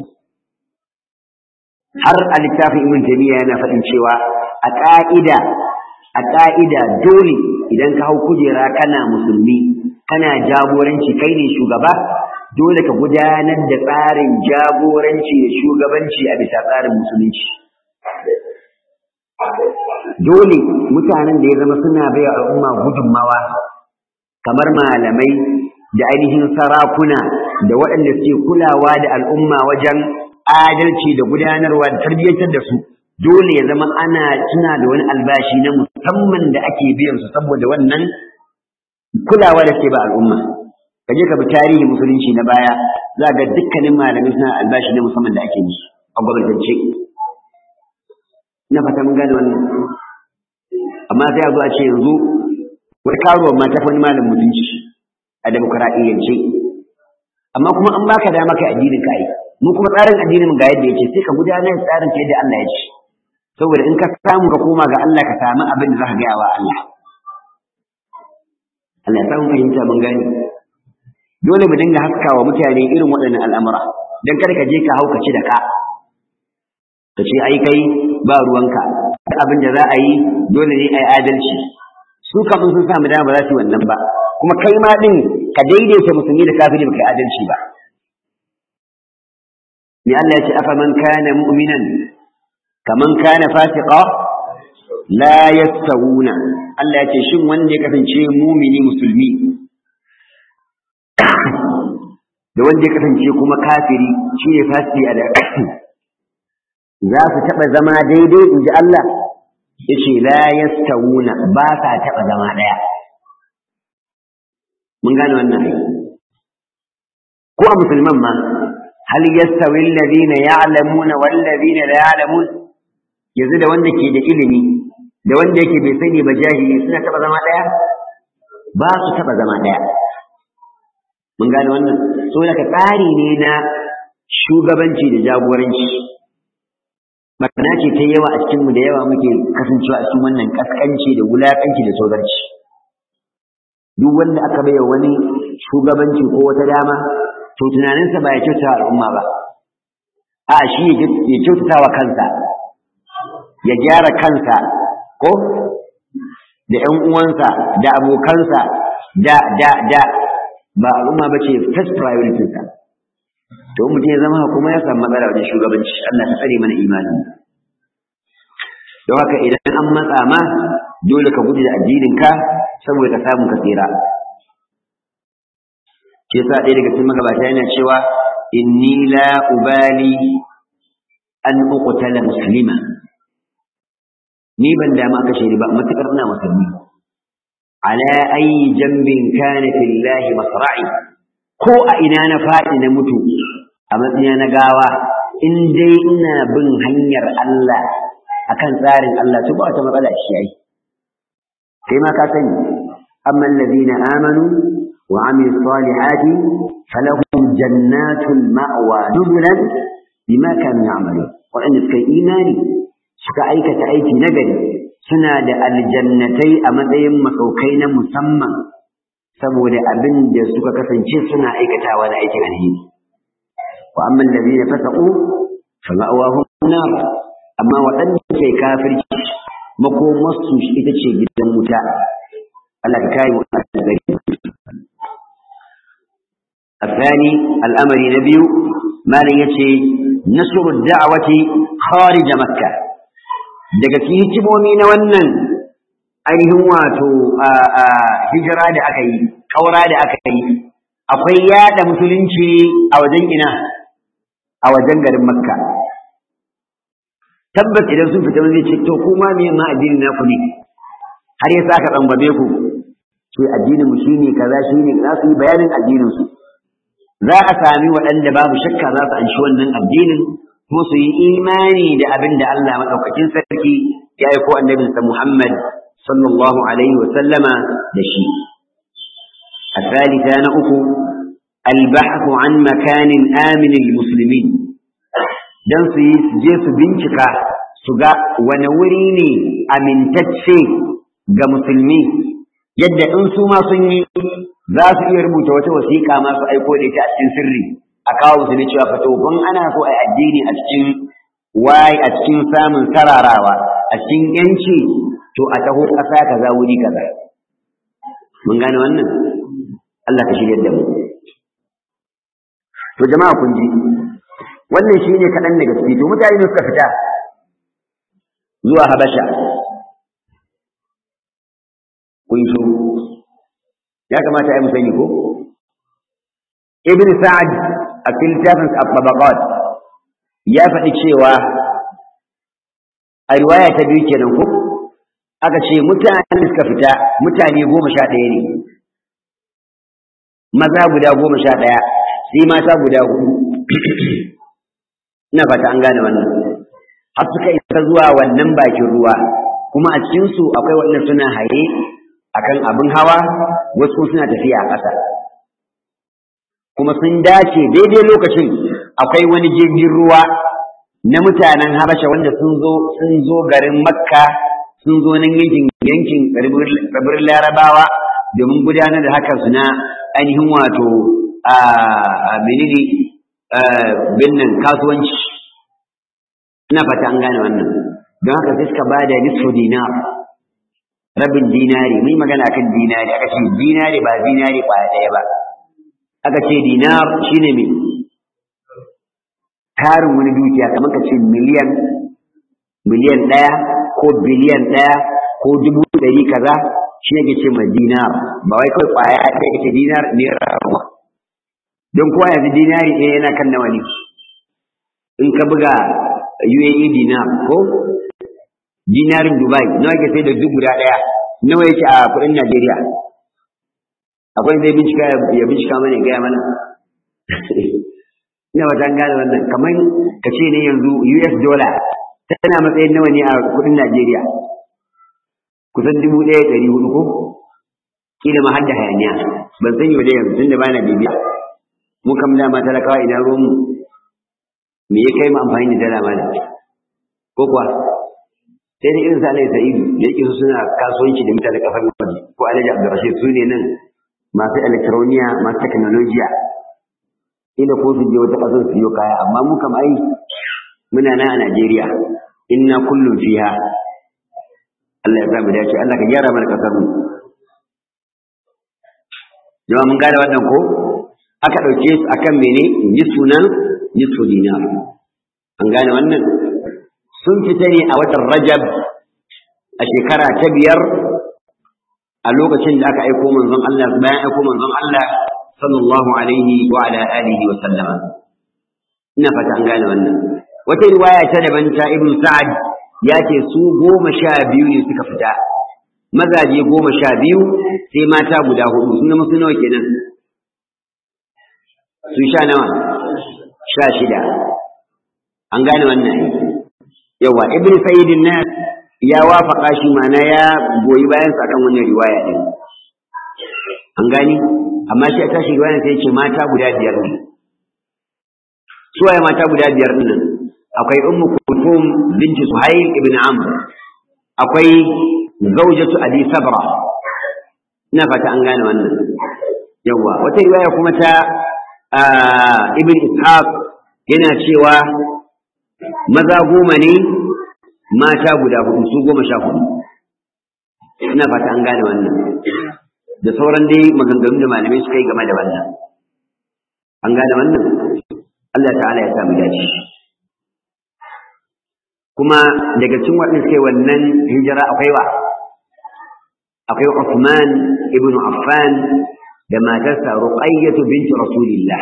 har a littafin ibn jami'a yana faɗin cewa a ƙa'ida a ƙa'ida dole idan ka hau kujera kana musulmi kana jagoranci kai ne shugaba dole ka gudanar da tsarin jagoranci da shugabanci a bisa tsarin musulunci dole mutanen da ya zama suna bai al'umma gudunmawa kamar malamai da ainihin sarakuna da waɗanda suke kulawa da al'umma wajen adalci da gudanarwa da tarbiyyantar da su dole ya zama ana tuna da wani albashi na musamman da ake biyan su saboda wannan kulawa da suke ba al'umma ka je ka bi tarihi musulunci na baya za ga dukkanin malamai suna albashi na musamman da ake musu a gwamnatance ina fata mun gane wannan amma sai a zo a ce yanzu wai karuwa ma ta wani malam mutunci a demokuraɗiyyance amma kuma an baka dama kai addinin ka yi mu kuma tsarin addinin ga yadda yake sai ka gudanar tsarin ka yadda Allah ya ce saboda in ka samu ka koma ga Allah ka samu abin da zaka gaya wa Allah Allah ya samu fahimta mun gani dole mu dinga haskawa mutane irin waɗannan al'amura dan kada ka je ka hauka ci da ka ka ce ai kai ba ruwanka abin da za a yi dole ne ai adalci su kafin sun samu dama ba za su yi wannan ba kuma kai ma din ka daidaita musulmi da kafiri baka adalci ba ni Allah ya ce afa man kana mu'minan kaman kana fasiqa la yastawuna Allah ya ce shin wanda ya kasance mumini musulmi da wanda ya kasance kuma kafiri shi ne fasiki a da za su taɓa zama daidai in ji Allah ya ce la yastawuna ba sa taɓa zama ɗaya mun gane wannan ai ko a musulman ma hal yastawi alladhina ya'lamuna wal ladina la ya'lamun yanzu da wanda ke da ilimi da wanda yake bai sani ba jahili suna taɓa zama ɗaya ba su taɓa zama ɗaya mun gane wannan so daga tsari ne na shugabanci da jagoranci barna ce ta yawa a cikinmu da yawa muke kasancewa a cikin wannan kaskanci da wulakanci da tsogarci duk wanda aka bai wani shugabanci ko wata dama to tunaninsa ba ya kyauta al'umma ba a shi ya kyautata wa kansa ya gyara kansa ko da ƴan uwansa da abokansa da da da ba al'umma ba ce first priority sa to mutum ya zama kuma ya samu matsala wajen shugabanci Allah ta tsare mana imani don haka idan an matsa ma dole ka gudu da addininka saboda ka samu ka tsira ke sa ɗaya daga cikin magabata yana cewa inni la ubali an uqtala muslima ni ban dama aka shiri ba matukar ina musulmi ala ayi jambin kana fillahi masra'i ko a ina na faɗi na mutu a matsayina na gawa in dai ina bin hanyar Allah akan tsarin Allah to ba wata matsala shi yayi kai ma ka sani amma alladhina amanu wa amilu salihati falahum jannatul ma'wa nuzulan bima kanu ya'malun waɗanda suka yi imani suka aikata aiki nagari suna da aljannatai a matsayin masaukai na musamman saboda abin da suka kasance suna aikatawa na aikin alheri wa amma allazina fasaqu fama'awahum nar amma waɗanda ke kafirci makomarsu ita ce gidan wuta Allah ka kai mu gari الثاني الأمر نبي ما يتي نشر الدعوة خارج مكة daga cikin hikimomi na wannan ainihin wato hijira da aka yi ƙaura da aka yi akwai yada musulunci a wajen ina a wajen garin makka tabbas idan sun fita wani ce to kuma me ma addinin naku ne har ya saka tsambabe ku ce addinin mu shine kaza shine za su yi bayanin addinin su za a sami waɗanda babu shakka za su anshi wannan addinin kuma su yi imani da abin da Allah maɗaukakin sarki ya aiko annabinsa Muhammad sallallahu alaihi wa sallama da shi. الثالثة نأكو البحث عن مكان آمن للمسلمين dan su yi su je su bincika su ga wani wuri ne amintacce ga musulmi yadda in su ma sun yi za su iya rubuta wata wasiƙa ma su aiko da ita a cikin sirri a kawo musu ne cewa fato kun ana so a addini a cikin waye a cikin samun sararawa a cikin yanci to a taho ƙasa kaza wuri kaza mun gane wannan Allah ka shirya da mu to jama'a kun ji wannan shine kaɗan daga ciki to mutane ne suka fita zuwa Habasha kun shi ya kamata a yi musani ko ibn sa'ad a littafin at-tabaqat ya faɗi cewa a riwaya ta biyu kenan ko aka ce mutane suka fita mutane goma sha ɗaya ne maza guda goma sha ɗaya sai mata guda hudu ina fata an gane wannan har suka isa zuwa wannan bakin ruwa kuma a cikinsu akwai waɗanda suna haye akan abin hawa wasu suna tafiya a ƙasa kuma sun dace daidai lokacin akwai wani jirgin ruwa na mutanen habasha wanda sun zo sun zo garin makka sun zo nan yankin yankin tsibirin larabawa domin gudanar da hakan su na ainihin wato a menene binnan kasuwanci ina fata an gane wannan don haka sai suka ba da nisfu dinar rabin dinari mun magana kan dinari aka ce dinari ba dinari ba ɗaya ba aka ce dinar shine me tarin wani dukiya kamar ka ce miliyan miliyan ɗaya ko biliyan ɗaya ko dubu ɗari kaza shi ne ke ce ma dinar ba wai kawai ƙwaya ɗaya ita dinar naira ba don kowa yanzu dinari ɗaya yana kan nawa ne in ka buga UAE dinar ko dinarin Dubai nawa ke sai da duk guda ɗaya nawa yake a kuɗin Najeriya akwai zai bincika ya bincika mana ya gaya mana ina wata gane wannan kamar ka ce ne yanzu US dollar tana matsayin nawa ne a kuɗin Najeriya kusan dubu ɗaya ɗari hudu ko kila ma har da hayaniya ban sani wa dai yanzu tunda bana bibiya mu kam dama talakawa idan ruwan mu me ya kai mu amfani da dala mana ko kuwa sai da irin sa Alai Sa'idu da yake su suna kasuwanci da mutane kafar waje ko Alhaji Abdurrashid su ne nan masu elektroniya masu teknolojiya ila ko su je wata ƙasar su yi kaya amma mu kam ai muna nan a Najeriya inna kullum fiha Allah ya samu dace Allah ka gyara mana kasar mu jama'a mun gane wannan ko aka dauke su akan mene yi sunan nisfu dinar an gane wannan sun fita ne a watan Rajab a shekara ta biyar a lokacin da aka aiko manzon Allah bayan aiko manzon Allah sallallahu alaihi wa ala alihi wa sallama ina fata an gane wannan wata riwaya ta daban ta ibn sa'ad ya ce su goma sha biyu ne suka fita mazaje goma sha biyu sai mata guda hudu sun zama su nawa kenan su sha nawa sha shida an gane wannan yawa ibn sa'idin na ya wafaka shi mana ya goyi bayan sa kan wannan riwaya din an gani amma shi a tashi riwaya sai ce mata guda biyar ne suwaye mata guda biyar nan akwai ummu kulthum binti suhayl ibn amr akwai zawjatu abi sabra ina fata an gane wannan yawa wata riwaya kuma ta ibn ishaq yana cewa maza goma ne mata guda hudu su goma sha hudu ina fata an gane wannan da sauran dai maganganu da malamai suka yi game da wannan an gane wannan Allah ta'ala ya samu dace kuma daga cikin waɗanda suka yi wannan hijira akwai wa akwai Uthman ibn Affan da matarsa Ruqayyah bint Rasulillah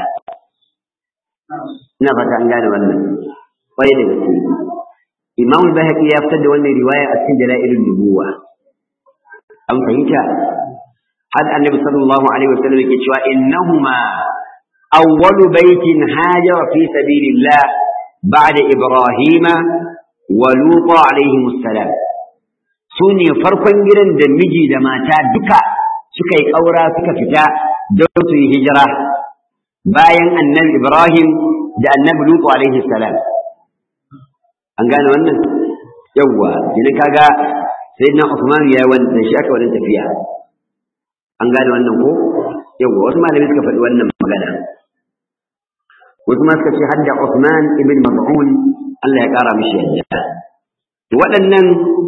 ina fata an gane wannan kwarai da gaske Imam al-Bahaqi ya fitar da wannan riwaya a cikin Dalailun Nubuwa an fahimta har Annabi sallallahu alaihi wasallam yake cewa innahuma awwalu baitin hajara fi sabilillah ba'da Ibrahima wa Lut alaihi assalam su ne farkon gidan da miji da mata duka suka yi ƙaura suka fita don su yi hijira bayan annabi Ibrahim da annabi Lutu alaihi salam an gane wannan yawwa idan kaga sayyidina Usman ya wanda shi aka wannan tafiya an gane wannan ko yawwa wasu malamai suka faɗi wannan magana wasu ma suka ce hadda Usman ibn Maz'un Allah ya ƙara mishi yadda waɗannan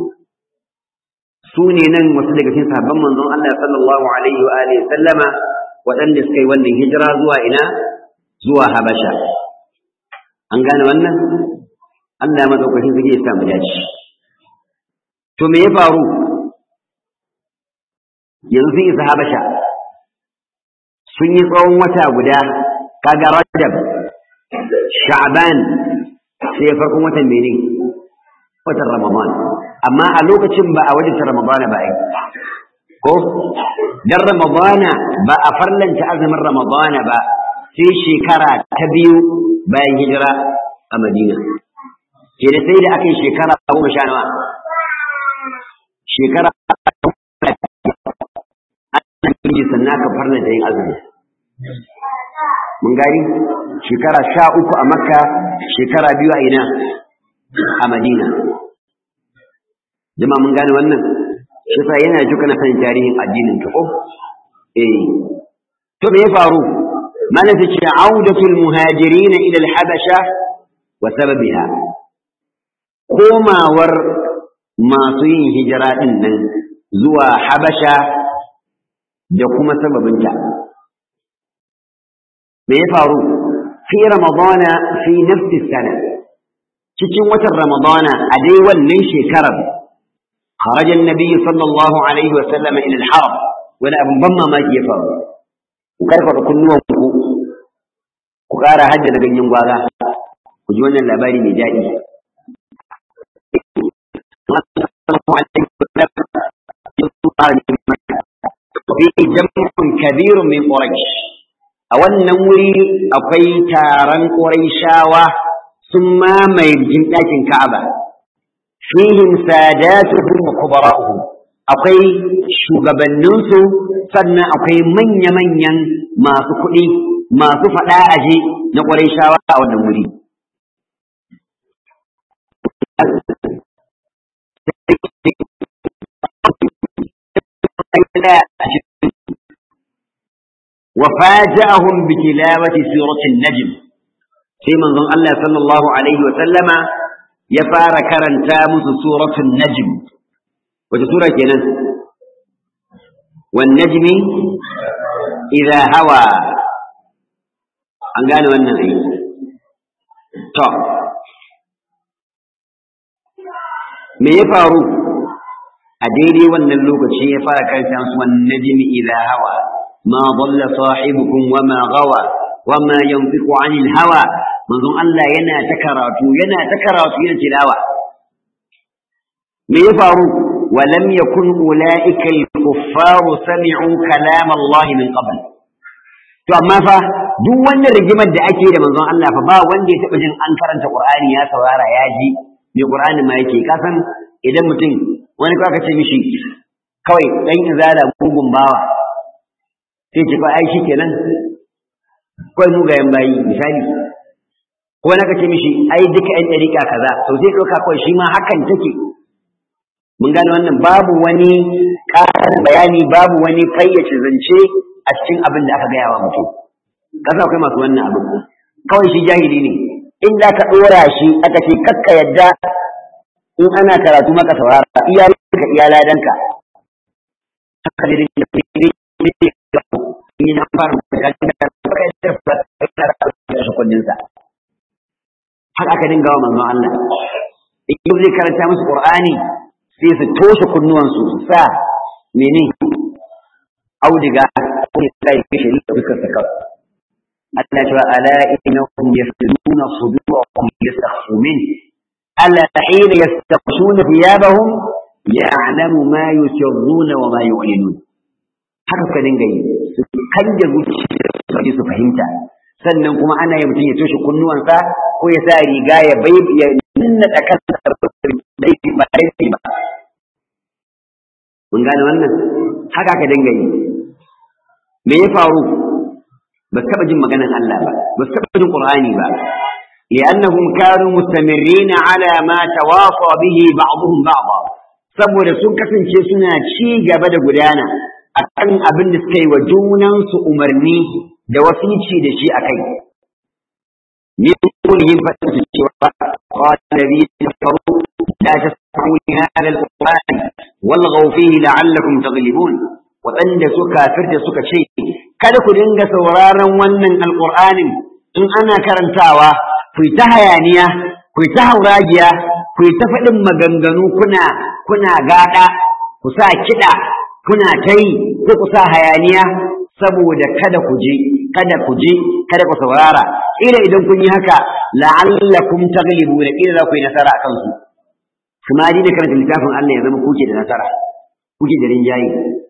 su ne nan wasu daga cikin sahabban manzon Allah sallallahu alaihi wa alihi sallama waɗanda suka yi wannan hijira zuwa ina zuwa Habasha an gane wannan Allah ya madaukakin suke ya samu dace to me ya faru yanzu sun isa Habasha sun yi tsawon wata guda kaga Rajab Sha'ban sai farkon watan mene watan Ramadan amma a lokacin ba a wajen Ramadana ba ai ko dan Ramadana ba a farlanta azumin Ramadana ba sai shekara ta biyu bayan hijira a Madina ke da sai da aka yi shekara goma sha nawa shekara an yi sannan aka farlanta yin azumi mun gani shekara sha uku a Makka shekara biyu a ina a Madina jama'a mun gane wannan shi sa yana ji kana sanin tarihin addinin ka ko eh to me ya faru malam ta ce audatul muhajirin ila al-habasha wa sababiha komawar masu yin hijira din nan zuwa habasha da kuma sababinta me ya faru fi ramadana fi nafsi sana cikin watan ramadana a dai wannan shekarar خرج النبي صلى الله عليه وسلم إلى الحرم ولا أبن بما ما يفعل وكيف تكون نومكو وقارا هجا لغن ينقواغا وجوانا اللاباري نجائي وفيه جمع كبير من قريش أولا نوري أقوي تاران قريشاوة ثم ما يبجن لكن كعبة fihim sadatuhum wa kubara'uhum akwai shugabanninsu sannan akwai manya-manyan masu kuɗi masu faɗa aje na ƙwarai shawa a wannan wuri وفاجأهم بتلاوة سورة النجم في منظم الله صلى الله عليه وسلم ya fara karanta musu suratul najm wace sura kenan wan najmi idha hawa an gane wannan ai to me ya faru a daidai wannan lokaci ya fara karanta musu wan najmi idha hawa ma dalla sahibukum wa ma gawa wa ma yanfiqu anil hawa manzon Allah yana ta karatu yana ta karatu yana tilawa me ya faru walam yakun ulaika al-kuffaru sami'u kalam Allah min qabl to amma fa duk wannan rigimar da ake da manzon Allah fa ba wanda ya taba jin an karanta Qur'ani ya saurara ya ji me Qur'ani ma yake ka san idan mutum wani ka ce mishi kawai dan izala mugun bawa sai ce fa ai shikenan kawai mugayen bayi misali ko na ka ce mishi ai duka ɗan ɗariƙa kaza to sai ɗauka kawai shi ma hakan take mun gane wannan babu wani ƙarin bayani babu wani fayyace zance a cikin abin da aka gaya wa mutum kasa akwai masu wannan abin kawai shi jahili ne in za ka ɗora shi aka ce kakka yadda in ana karatu maka saurara iyalanka iyaladanka haka da in na fara da kundinsa haka aka dinga wa manzon Allah in zai karanta musu Qur'ani sai su toshe kunnuwansu su sa mene audiga ko ne sai ke shi da dukkan sa kawai Allah ya ce ala innahum yasduna sudurahum yastakhfu min ala hina yastakhshuna thiyabahum ya'lamu ma yusirruna wa ma yu'linun haka ka dinga yi su kanje zuciya su fahimta sannan kuma ana yi mutum ya toshe kunnuwansa ko ya sa riga ya bai ya nuna da kansa laifi ba laifi ba mun gane wannan haka ka dinga yi me ya faru ba su taɓa jin maganan Allah ba ba su taɓa jin Qur'ani ba لأنهم كانوا مستمرين على ما تواصى به بعضهم بعضا saboda sun kasance suna ci gaba da gudana akan abin da suka yi wa junansu umarni da wasici da shi akai min kullihim fatan su cewa qala alladhina kafaru la tasma'u li hadha al-qur'an walghaw fihi la'allakum taghlibun waɗanda suka kafirta suka ce kada ku dinga sauraron wannan alqur'anin in ana karantawa ku ta hayaniya ku ta hauragiya ku ta faɗin maganganu kuna kuna gada ku sa kiɗa kuna ta yi ko ku sa hayaniya saboda kada ku je kada ku je kada ku saurara ila idan kun yi haka la'allakum taghlibuna ila za ku yi nasara a kansu kuma da karanta littafin Allah ya zama kuke da nasara kuke da rinjaye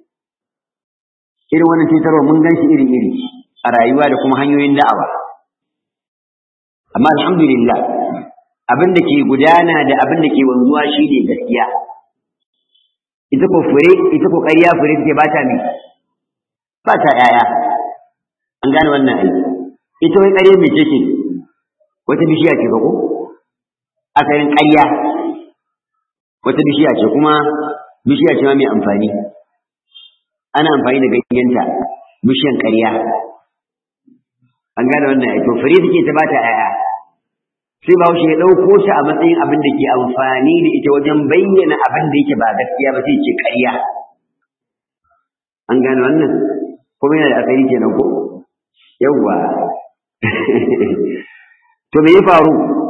irin wannan cutarwa mun gan shi iri iri a rayuwa da kuma hanyoyin da'awa amma alhamdulillah abin da ke gudana da abin da ke wanzuwa shi ne gaskiya ita ko fure ita ko ƙarya fure take bata ne ba ta ƴaƴa an gane wannan ai ita wai ƙarya mai ce wata bishiya ce ko asalin ƙarya wata bishiya ce kuma bishiya ce ma mai amfani ana amfani da ganyenta bishiyan ƙarya an gane wannan ai to fure take ta bata ƴaƴa sai ba ya ɗauko shi a matsayin abin da ke amfani da ita wajen bayyana abin da yake ba gaskiya ba sai ce ƙarya an gane wannan kuma yana da asali kenan ko yawwa to me ya faru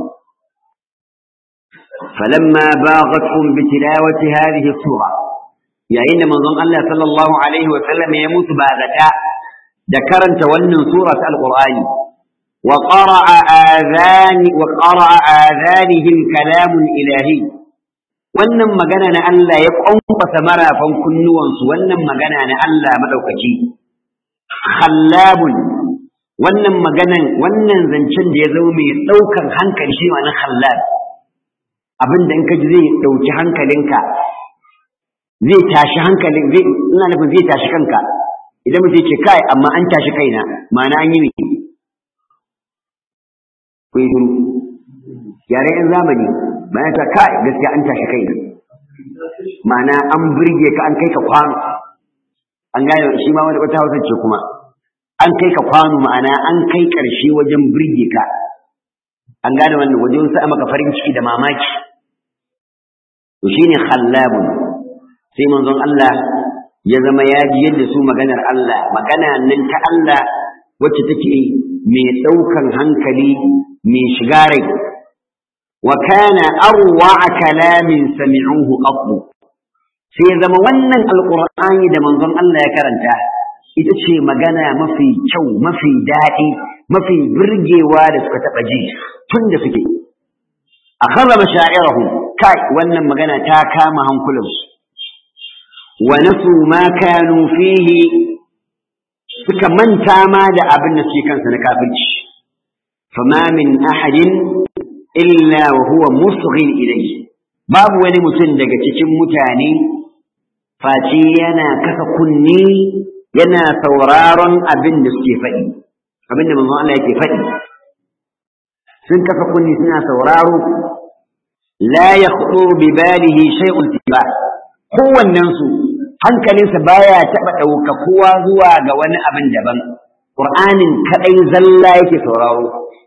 falamma baghatkum bi tilawati hadhihi sura yayin da manzon Allah sallallahu alaihi wa sallam ya mutu bagata da karanta wannan sura ta alqur'ani وقرأ آذان وقرأ آذانهم كلام إلهي wannan magana na Allah ya kwankwasa marafan kunnuwansu wannan magana na Allah madaukaki khallabun wannan maganan wannan zancen da ya zo mai daukan hankali shi ma na khallab abin da in ka ji zai dauki hankalinka zai tashi hankalin zai ina nufin zai tashi kanka idan mutum ce kai amma an tashi kaina ma'ana an yi ne ku yi shiru yare yan zamani bayan ta kai gaskiya an tashi kai ma'ana an burge ka an kai ka kwano an gane shi ma wani wata hausa ce kuma an kai ka kwano ma'ana an kai karshe wajen burge ka an gane wannan wajen sa maka farin ciki da mamaki to shine khallabun sai manzon Allah ya zama ya ji yadda su maganar Allah magana nan ta Allah wacce take mai ɗaukan hankali mai shiga rai wa kana arwa kalamin sami'uhu qattu sai ya zama wannan alqur'ani da manzon Allah ya karanta ita ce magana mafi kyau mafi daɗi mafi burgewa da suka taɓa ji tun da suke akhadha mashaa'irahum kai wannan magana ta kama hankulansu wa nasu ma kanu fihi suka manta ma da abin da suke kansa na kafirci fama min ahadin illa wa huwa musghin ilayhi babu wani mutum daga cikin mutane face yana kasa kunni yana sauraron abin da suke faɗi abin da manzon Allah yake faɗi sun kasa kunni suna sauraro la yakhطر bi balihi shay'un tiba kowannen su hankalinsa baya taɓa ɗaukakuwa zuwa ga wani abin daban ƙur'anin kaɗai zalla yake sauraro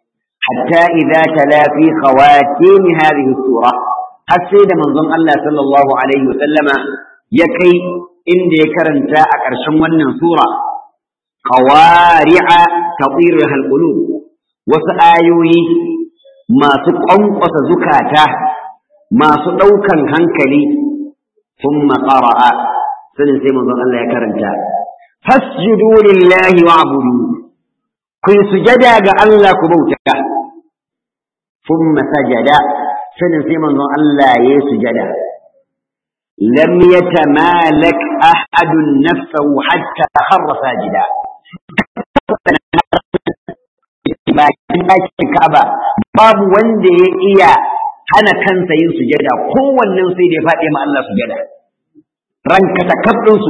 hatta idza tala fi khawatim hadhihi sura har sai da manzon Allah sallallahu alaihi wasallama ya kai inda ya karanta a ƙarshen wannan sura qawari'a tatiru halqulub wasu ayoyi masu ƙwanƙwasa zukata masu ɗaukan hankali ثم قرأ سنن سيما الله يكرمتا فاسجدوا لله واعبدوا كن سجدا الله كبوتا ثم سجد سنن سيما الله يسجد لم يتمالك أحد نفسه حتى خر ساجدا bakin ɗakin Ka'aba babu wanda ya iya hana kansa yin sujada kowannen sai da ya faɗi ma Allah sujada ranka ta kabdinsu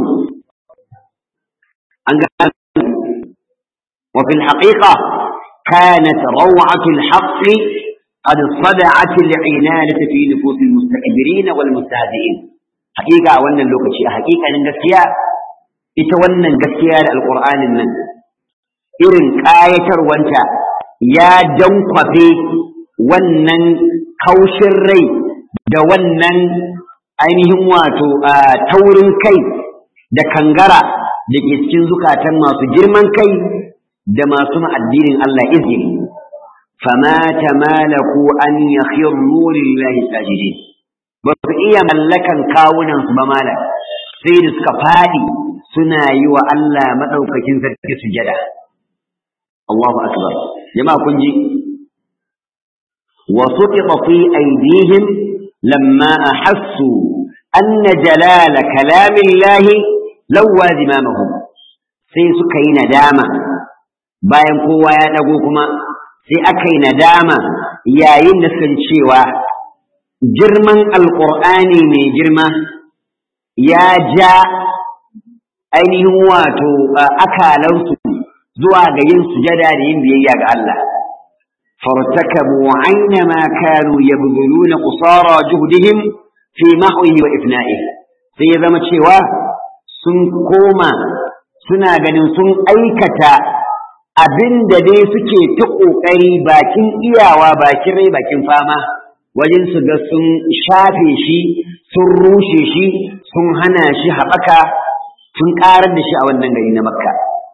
an ga wa fil haqiqa kanat raw'atu al haqq qad sada'at al inanati fi nufus al mustakbirin wal mustahzi'in haqiqa a wannan lokaci a haqiqanin gaskiya ita wannan gaskiya da alqur'anin nan irin ƙayatarwanta ya jankwafe wannan kaushin rai da wannan ainihin wato taurin kai da kangara da ke cikin zukatan masu girman kai da masu addinin Allah izini fama tamalaku an yakhirru lillahi sajidin ba su iya mallakan kawunan su ba malam sai da suka fadi suna yi wa Allah madaukakin sarki sujada Allahu akbar jama'a kun ji وسقط في أيديهم لما أحسوا أن جلال كلام الله لوى ذمامهم sai suka yi nadama bayan kowa ya ɗago kuma sai aka yi nadama yayin da suka cewa girman alƙur'ani mai girma ya ja ainihin wato akalansu zuwa ga yin sujada da yin biyayya ga Allah فارتكبوا عينما كانوا يبذلون قصارى جهدهم في محوه وإفنائه sai ya zama cewa sun koma suna ganin sun aikata abin da dai suke ta ƙoƙari bakin iyawa bakin rai bakin fama wajen su ga sun shafe shi sun rushe shi sun hana shi haɓaka sun ƙarar da shi a wannan gari na makka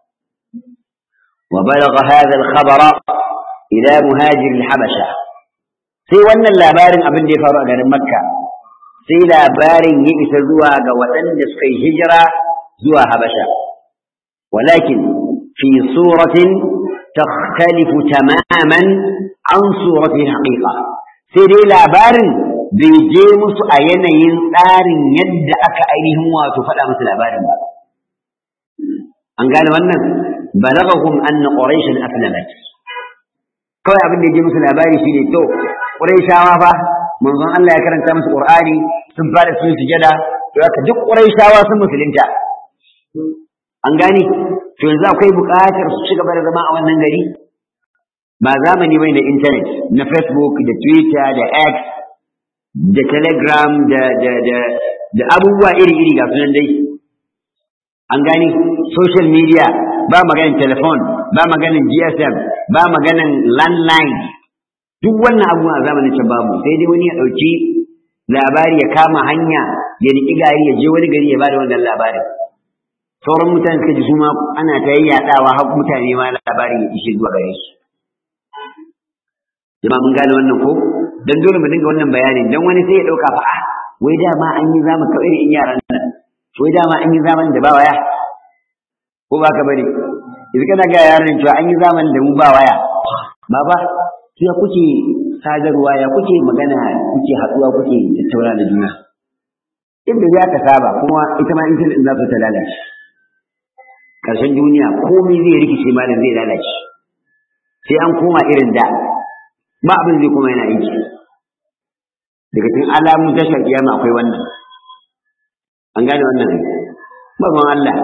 wa balagha hadha al-khabara ila muhajir habasha sai wannan labarin abin da ya faru a garin makka sai labarin ya isa zuwa ga waɗanda suka yi hijira zuwa habasha walakin fi suratin takhtalifu tamaman an surati haqiqa sai dai labarin bai je musu a yanayin tsarin yadda aka ainihin wato faɗa musu labarin ba an gane wannan balagahum anna quraishan aslamat kawai abin da ya je musu labari shi ne to ƙurayshawa fa manzon Allah ya karanta musu Qur'ani sun fara sun sujada to haka duk ƙurayshawa sun musulunta an gane to yanzu akwai buƙatar su ci gaba da zama a wannan gari ba zamani bai na internet na Facebook da Twitter da X da Telegram da da da da abubuwa iri-iri ga sunan dai an gane social media ba maganin telephone ba maganin GSM ba maganin landline duk wannan abu a zamanin can babu sai dai wani ya ɗauki labari ya kama hanya ya riƙi gari ya je wani gari ya bada wannan labarin sauran mutane suka ji su ma ana ta yaɗawa har mutane ma labarin ya ishe zuwa gare su jama'a mun gane wannan ko dan dole mu dinga wannan bayanin dan wani sai ya ɗauka fa ah wai dama an yi zaman kawai irin yaran nan wai dama an yi zaman da ba waya ko ba ka bari yanzu kana ga yaran cewa an yi zaman da mu ba waya baba ya kuke sadarwa ya kuke magana kuke haɗuwa kuke tattauna da juna inda za ka saba kuma ita ma intanet za ta lalace ƙarshen duniya komai zai rikice malam zai lalace sai an koma irin da ba abin zai kuma yana aiki daga cikin alamun tashar kiyama akwai wannan an gane wannan ba Allah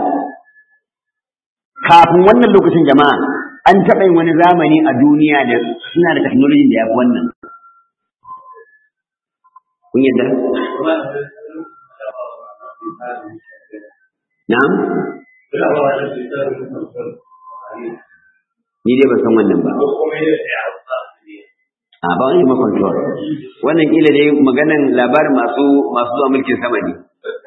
kafin wannan lokacin jama'a an taɓa yin wani zamani a duniya da suna da technology da ya fi wannan kun yadda? na'am? ni dai ban san wannan ba a ba wani control wannan kila dai maganan labarin masu masu zuwa mulkin sama ne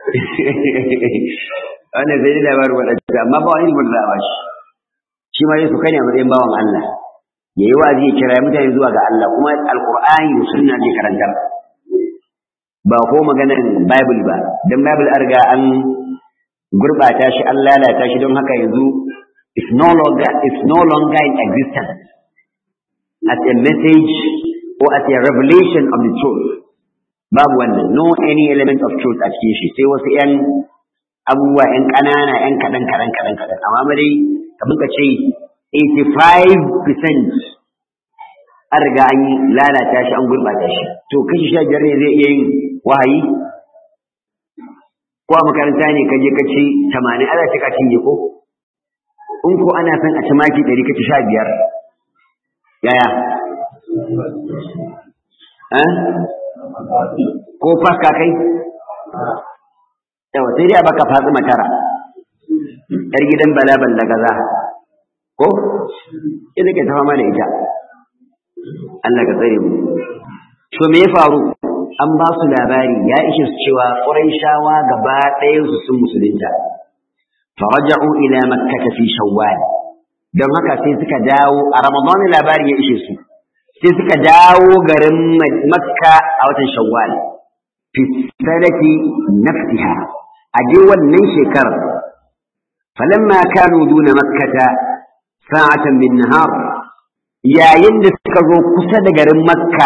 wannan zai dai labarin waɗanda amma ba wani ilimin da ba shi shi ma Yesu kai ne a matsayin bawan Allah ya yi wazi ya kira mutane zuwa ga Allah kuma alqur'ani da sunna ke karanta ba ko maganan bible ba dan bible an riga an gurbata shi an lalata shi don haka yanzu is no longer is no longer in existence as a message or as a revelation of the truth babu wannan no any element of truth a cikin shi sai wasu yan abubuwa yan ƙanana yan kaɗan kaɗan kaɗan kaɗan amma dai kamar ka ce 85% an riga an lalata shi an gurɓata shi to kashi sha biyar ne zai iya yin wahayi ko a makaranta ne ka je ka ci tamanin ana ce ka cinye ko in ko ana son a ci maki ɗari ka ci sha biyar yaya ko faka kai yawa sai dai a baka fatsi tara yar gidan bala balla gaza ko ina ke ta fama da ita Allah ka tsare mu to me ya faru an ba su labari ya ishe su cewa Qurayshawa gaba ɗayan su sun musulunta faraja'u ila makkah fi shawwal don haka sai suka dawo a ramadan labari ya ishe su sai suka dawo garin makka a watan shawwal fi sanati nafsiha a je wannan shekarar falamma kanu duna makkata sa'atan min nahar yayin da suka zo kusa da garin makka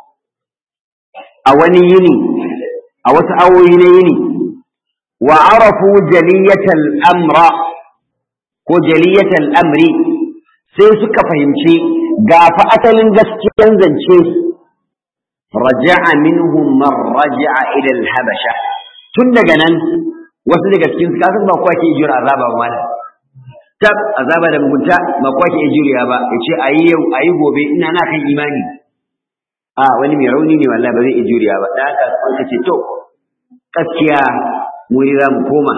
a wani yini a wasu awoyi na yini wa arafu jaliyatal amra ko jaliyatal amri sai suka fahimci ga fa asalin gaskiyan zance raja'a minhum man raja'a ila al-habasha tun daga nan wasu daga cikin su kasan ba kowa ke jira azaba ba malam tab azaba da mugunta ba kowa ke juriya ba yace ayi yau ayi gobe ina na kan imani a wani mai rauni ne wallahi ba zai iya juriya ba da haka an ka ce to gaskiya mu ne za mu koma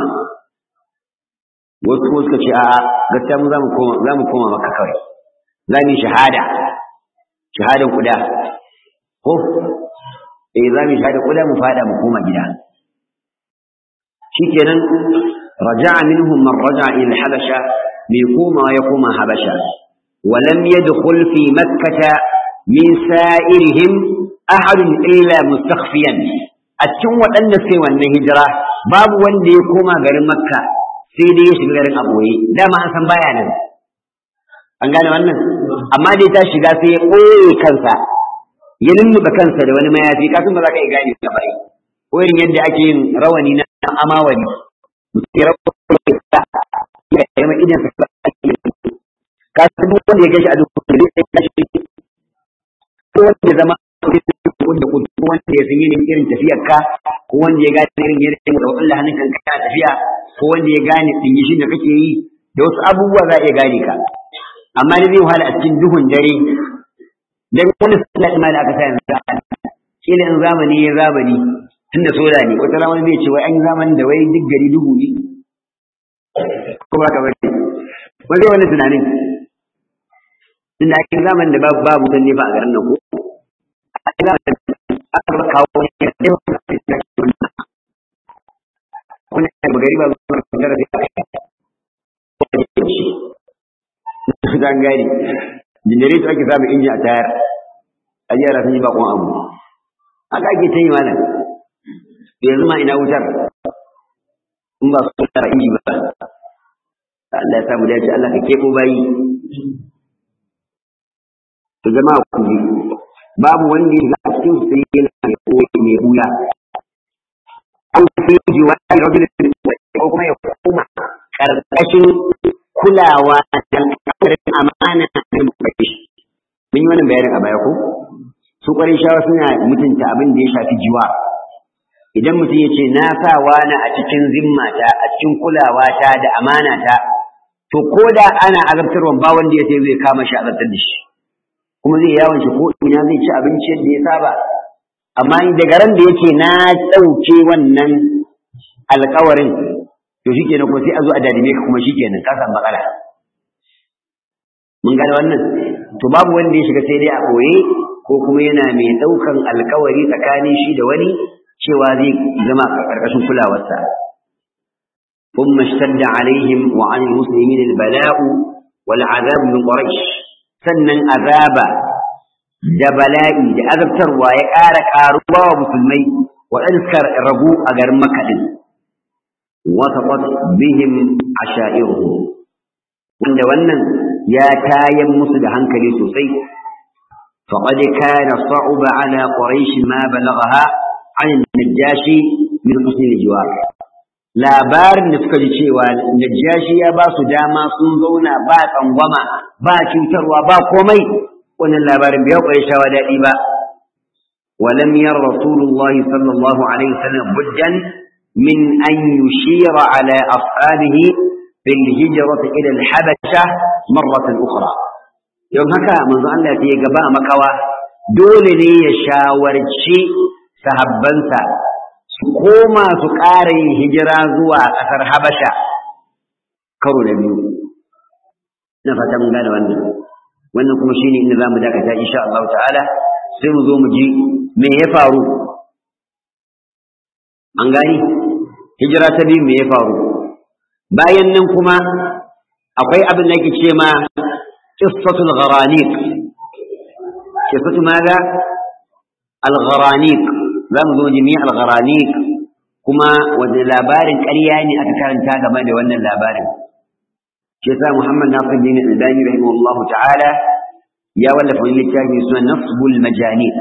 wasu kuma suka ce a'a gaskiya mu za mu koma za mu koma maka kawai za mu yi shahada shahadan kuda ko eh za mu yi shahadan kuda mu fada mu koma gida shikenan raja'a minhum man raja'a ila habasha mai koma ya koma habasha ولم يدخل في مكة من سائرهم أحد إلا مستخفيا أتشن وأن سوى الهجرة باب وندي كوما غير مكة سيدي يشغل غير أبوي لا ما أنسان بايانا an gane wannan amma dai ta shiga sai ya ɓoye kansa ya lulluɓe kansa da wani mayafi kafin ba za ka iya gane ka bai ko irin yadda ake yin rawani na amawali sai rawani ya yi idan sa ka san wanda ya gashi a duk da zai gashi ko wanda ya zama wanda ko wanda ya san irin irin tafiyar ka ko wanda ya gane irin irin da Allah hannun kan kana tafiya ko wanda ya gane dingishin da kake yi da wasu abubuwa za a iya gane ka amma ne zai wahala a cikin duhun dare dan wani sallah ma da aka sa yanzu kila in zamani ya zamani tunda soda ne wata rana zai ce wai an yi zamanin da wai duk gari duhu ne ko ba ka bari wani wani tunanin tunda ake zamanin da babu babu dan ne ba a garin nan ko a zamanin aka ba kawo ne ya ce wani gari ba zuwa da zan gani jindareto ake samun inji a tayar a yara sun yi bakon abu haka ake ta yi malam da yanzu ma ina wutar in ba su tara inji ba Allah ya samu dace Allah ka kebo bayi to jama'a ku ji babu wanda ya ga cikin su sai yana mai koyi mai hula an fi ji wani rajulun ko kuma ya koma karkashin kulawa da alƙawarin amana da mukai mun yi wannan bayanin a baya ko su ƙwarin shawa suna mutunta abin da ya shafi jiwa idan mutum ya ce na sa wani a cikin zimmata a cikin kulawata da amanata to ko da ana azabtarwa ba wanda ya sai zai kama shi azabtar da shi kuma zai yawon shi ko ina zai ci abinci yadda ya saba amma daga ran da yake na ɗauke wannan alƙawarin to shi kenan kuma sai a zo a dadime ka kuma shi kenan ka samu matsala mun gane wannan to babu wanda ya shiga sai dai a ɓoye ko kuma yana mai ɗaukan alkawari tsakanin shi da wani cewa zai zama a ƙarƙashin kulawarsa ثم اشتد عليهم وعن المسلمين البلاء والعذاب من قريش sannan azaba da bala'i da azabtarwa ya ƙara ƙaruwa wa musulmai waɗanda suka rabu a garin makaɗin wasaqat bihim ashairuhum wanda wannan ya tayan musu da hankali sosai faqad kana sa'uba ala quraish ma balaghaha an najashi min husn al-jiwar labarin da suka ji cewa najashi ya ba su dama sun zauna ba tsangwama ba cutarwa ba komai wannan labarin bai kware shawa daɗi ba ولم ير رسول الله صلى الله عليه وسلم بدا من أن يشير على أصحابه بالهجرة إلى الحبشة مرة أخرى يوم هكا منذ أن لا تيجبا مكوا دول لي يشاورشي سهبنسا koma su ƙara yin hijira zuwa ƙasar Habasha karo na biyu. Na fata mun gane wannan. Wannan kuma shine inda zamu dakata insha Allah ta'ala sai mu zo mu ji me ya faru. An gani? Hijira ta biyu me ya faru? Bayan nan kuma akwai abin da yake ce ma qissatul gharaniq. Qissatu maza al-gharaniq. za mu zo jimi al-gharaniq kuma wanda labarin ƙarya ne aka karanta game da wannan labarin shi yasa Muhammad Nasiruddin Al-Albani rahimahullahu ta'ala ya wallafa wani littafi suna Nasbul Majaniq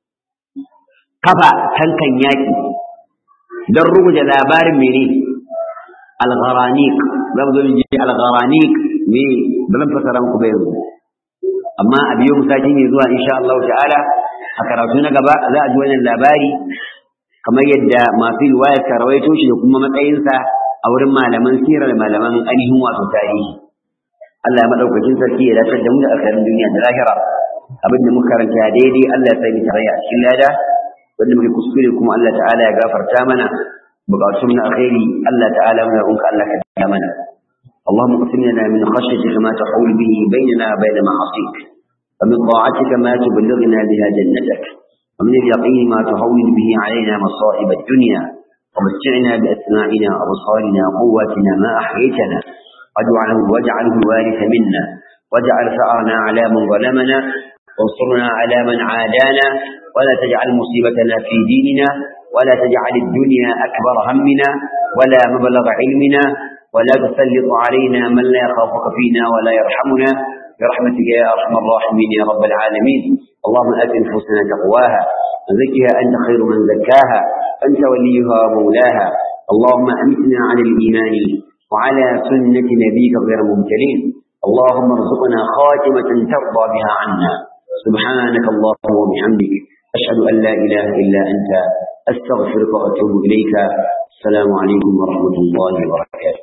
kafa tankan yaki don rubuta labarin mene al-gharaniq za mu zo jimi al-gharaniq me ba zan fasara muku ba yanzu amma a biyo musaki ne zuwa insha Allah ta'ala a karatu na gaba za a ji wannan labari kamar yadda masu riwayar ka rawaito shi da kuma matsayinsa a wurin malaman sirar da malaman ainihin wato tarihi Allah ya madaukakin sarki ya dace da mu da akarin duniya da lahira abin da muka karanta daidai Allah ya sani tarayya a cikin lada wanda muke kuskure kuma Allah ta'ala ya gafarta mana bukatun na alkhairi Allah ta'ala muna roƙonka Allah ka da mana اللهم اقسم لنا من خشيتك ما تحول به بيننا وبين معاصيك ومن طاعتك ما تبلغنا بها جنتك ومن اليقين ما تهون به علينا مصائب الدنيا ومتعنا بأسماعنا وأبصارنا وقواتنا ما أحييتنا واجعله واجعله الوارث منا واجعل ثأرنا على من ظلمنا وانصرنا على من عادانا ولا تجعل مصيبتنا في ديننا ولا تجعل الدنيا أكبر همنا ولا مبلغ علمنا ولا تسلط علينا من لا يخافك فينا ولا يرحمنا برحمتك يا أرحم الراحمين يا رب العالمين اللهم آت نفوسنا تقواها وزكها أنت خير من زكاها أنت وليها ومولاها اللهم أمتنا على الإيمان وعلى سنة نبيك غير مبتلين اللهم ارزقنا خاتمة ترضى بها عنا سبحانك اللهم وبحمدك أشهد أن لا إله إلا أنت أستغفرك وأتوب إليك السلام عليكم ورحمة الله وبركاته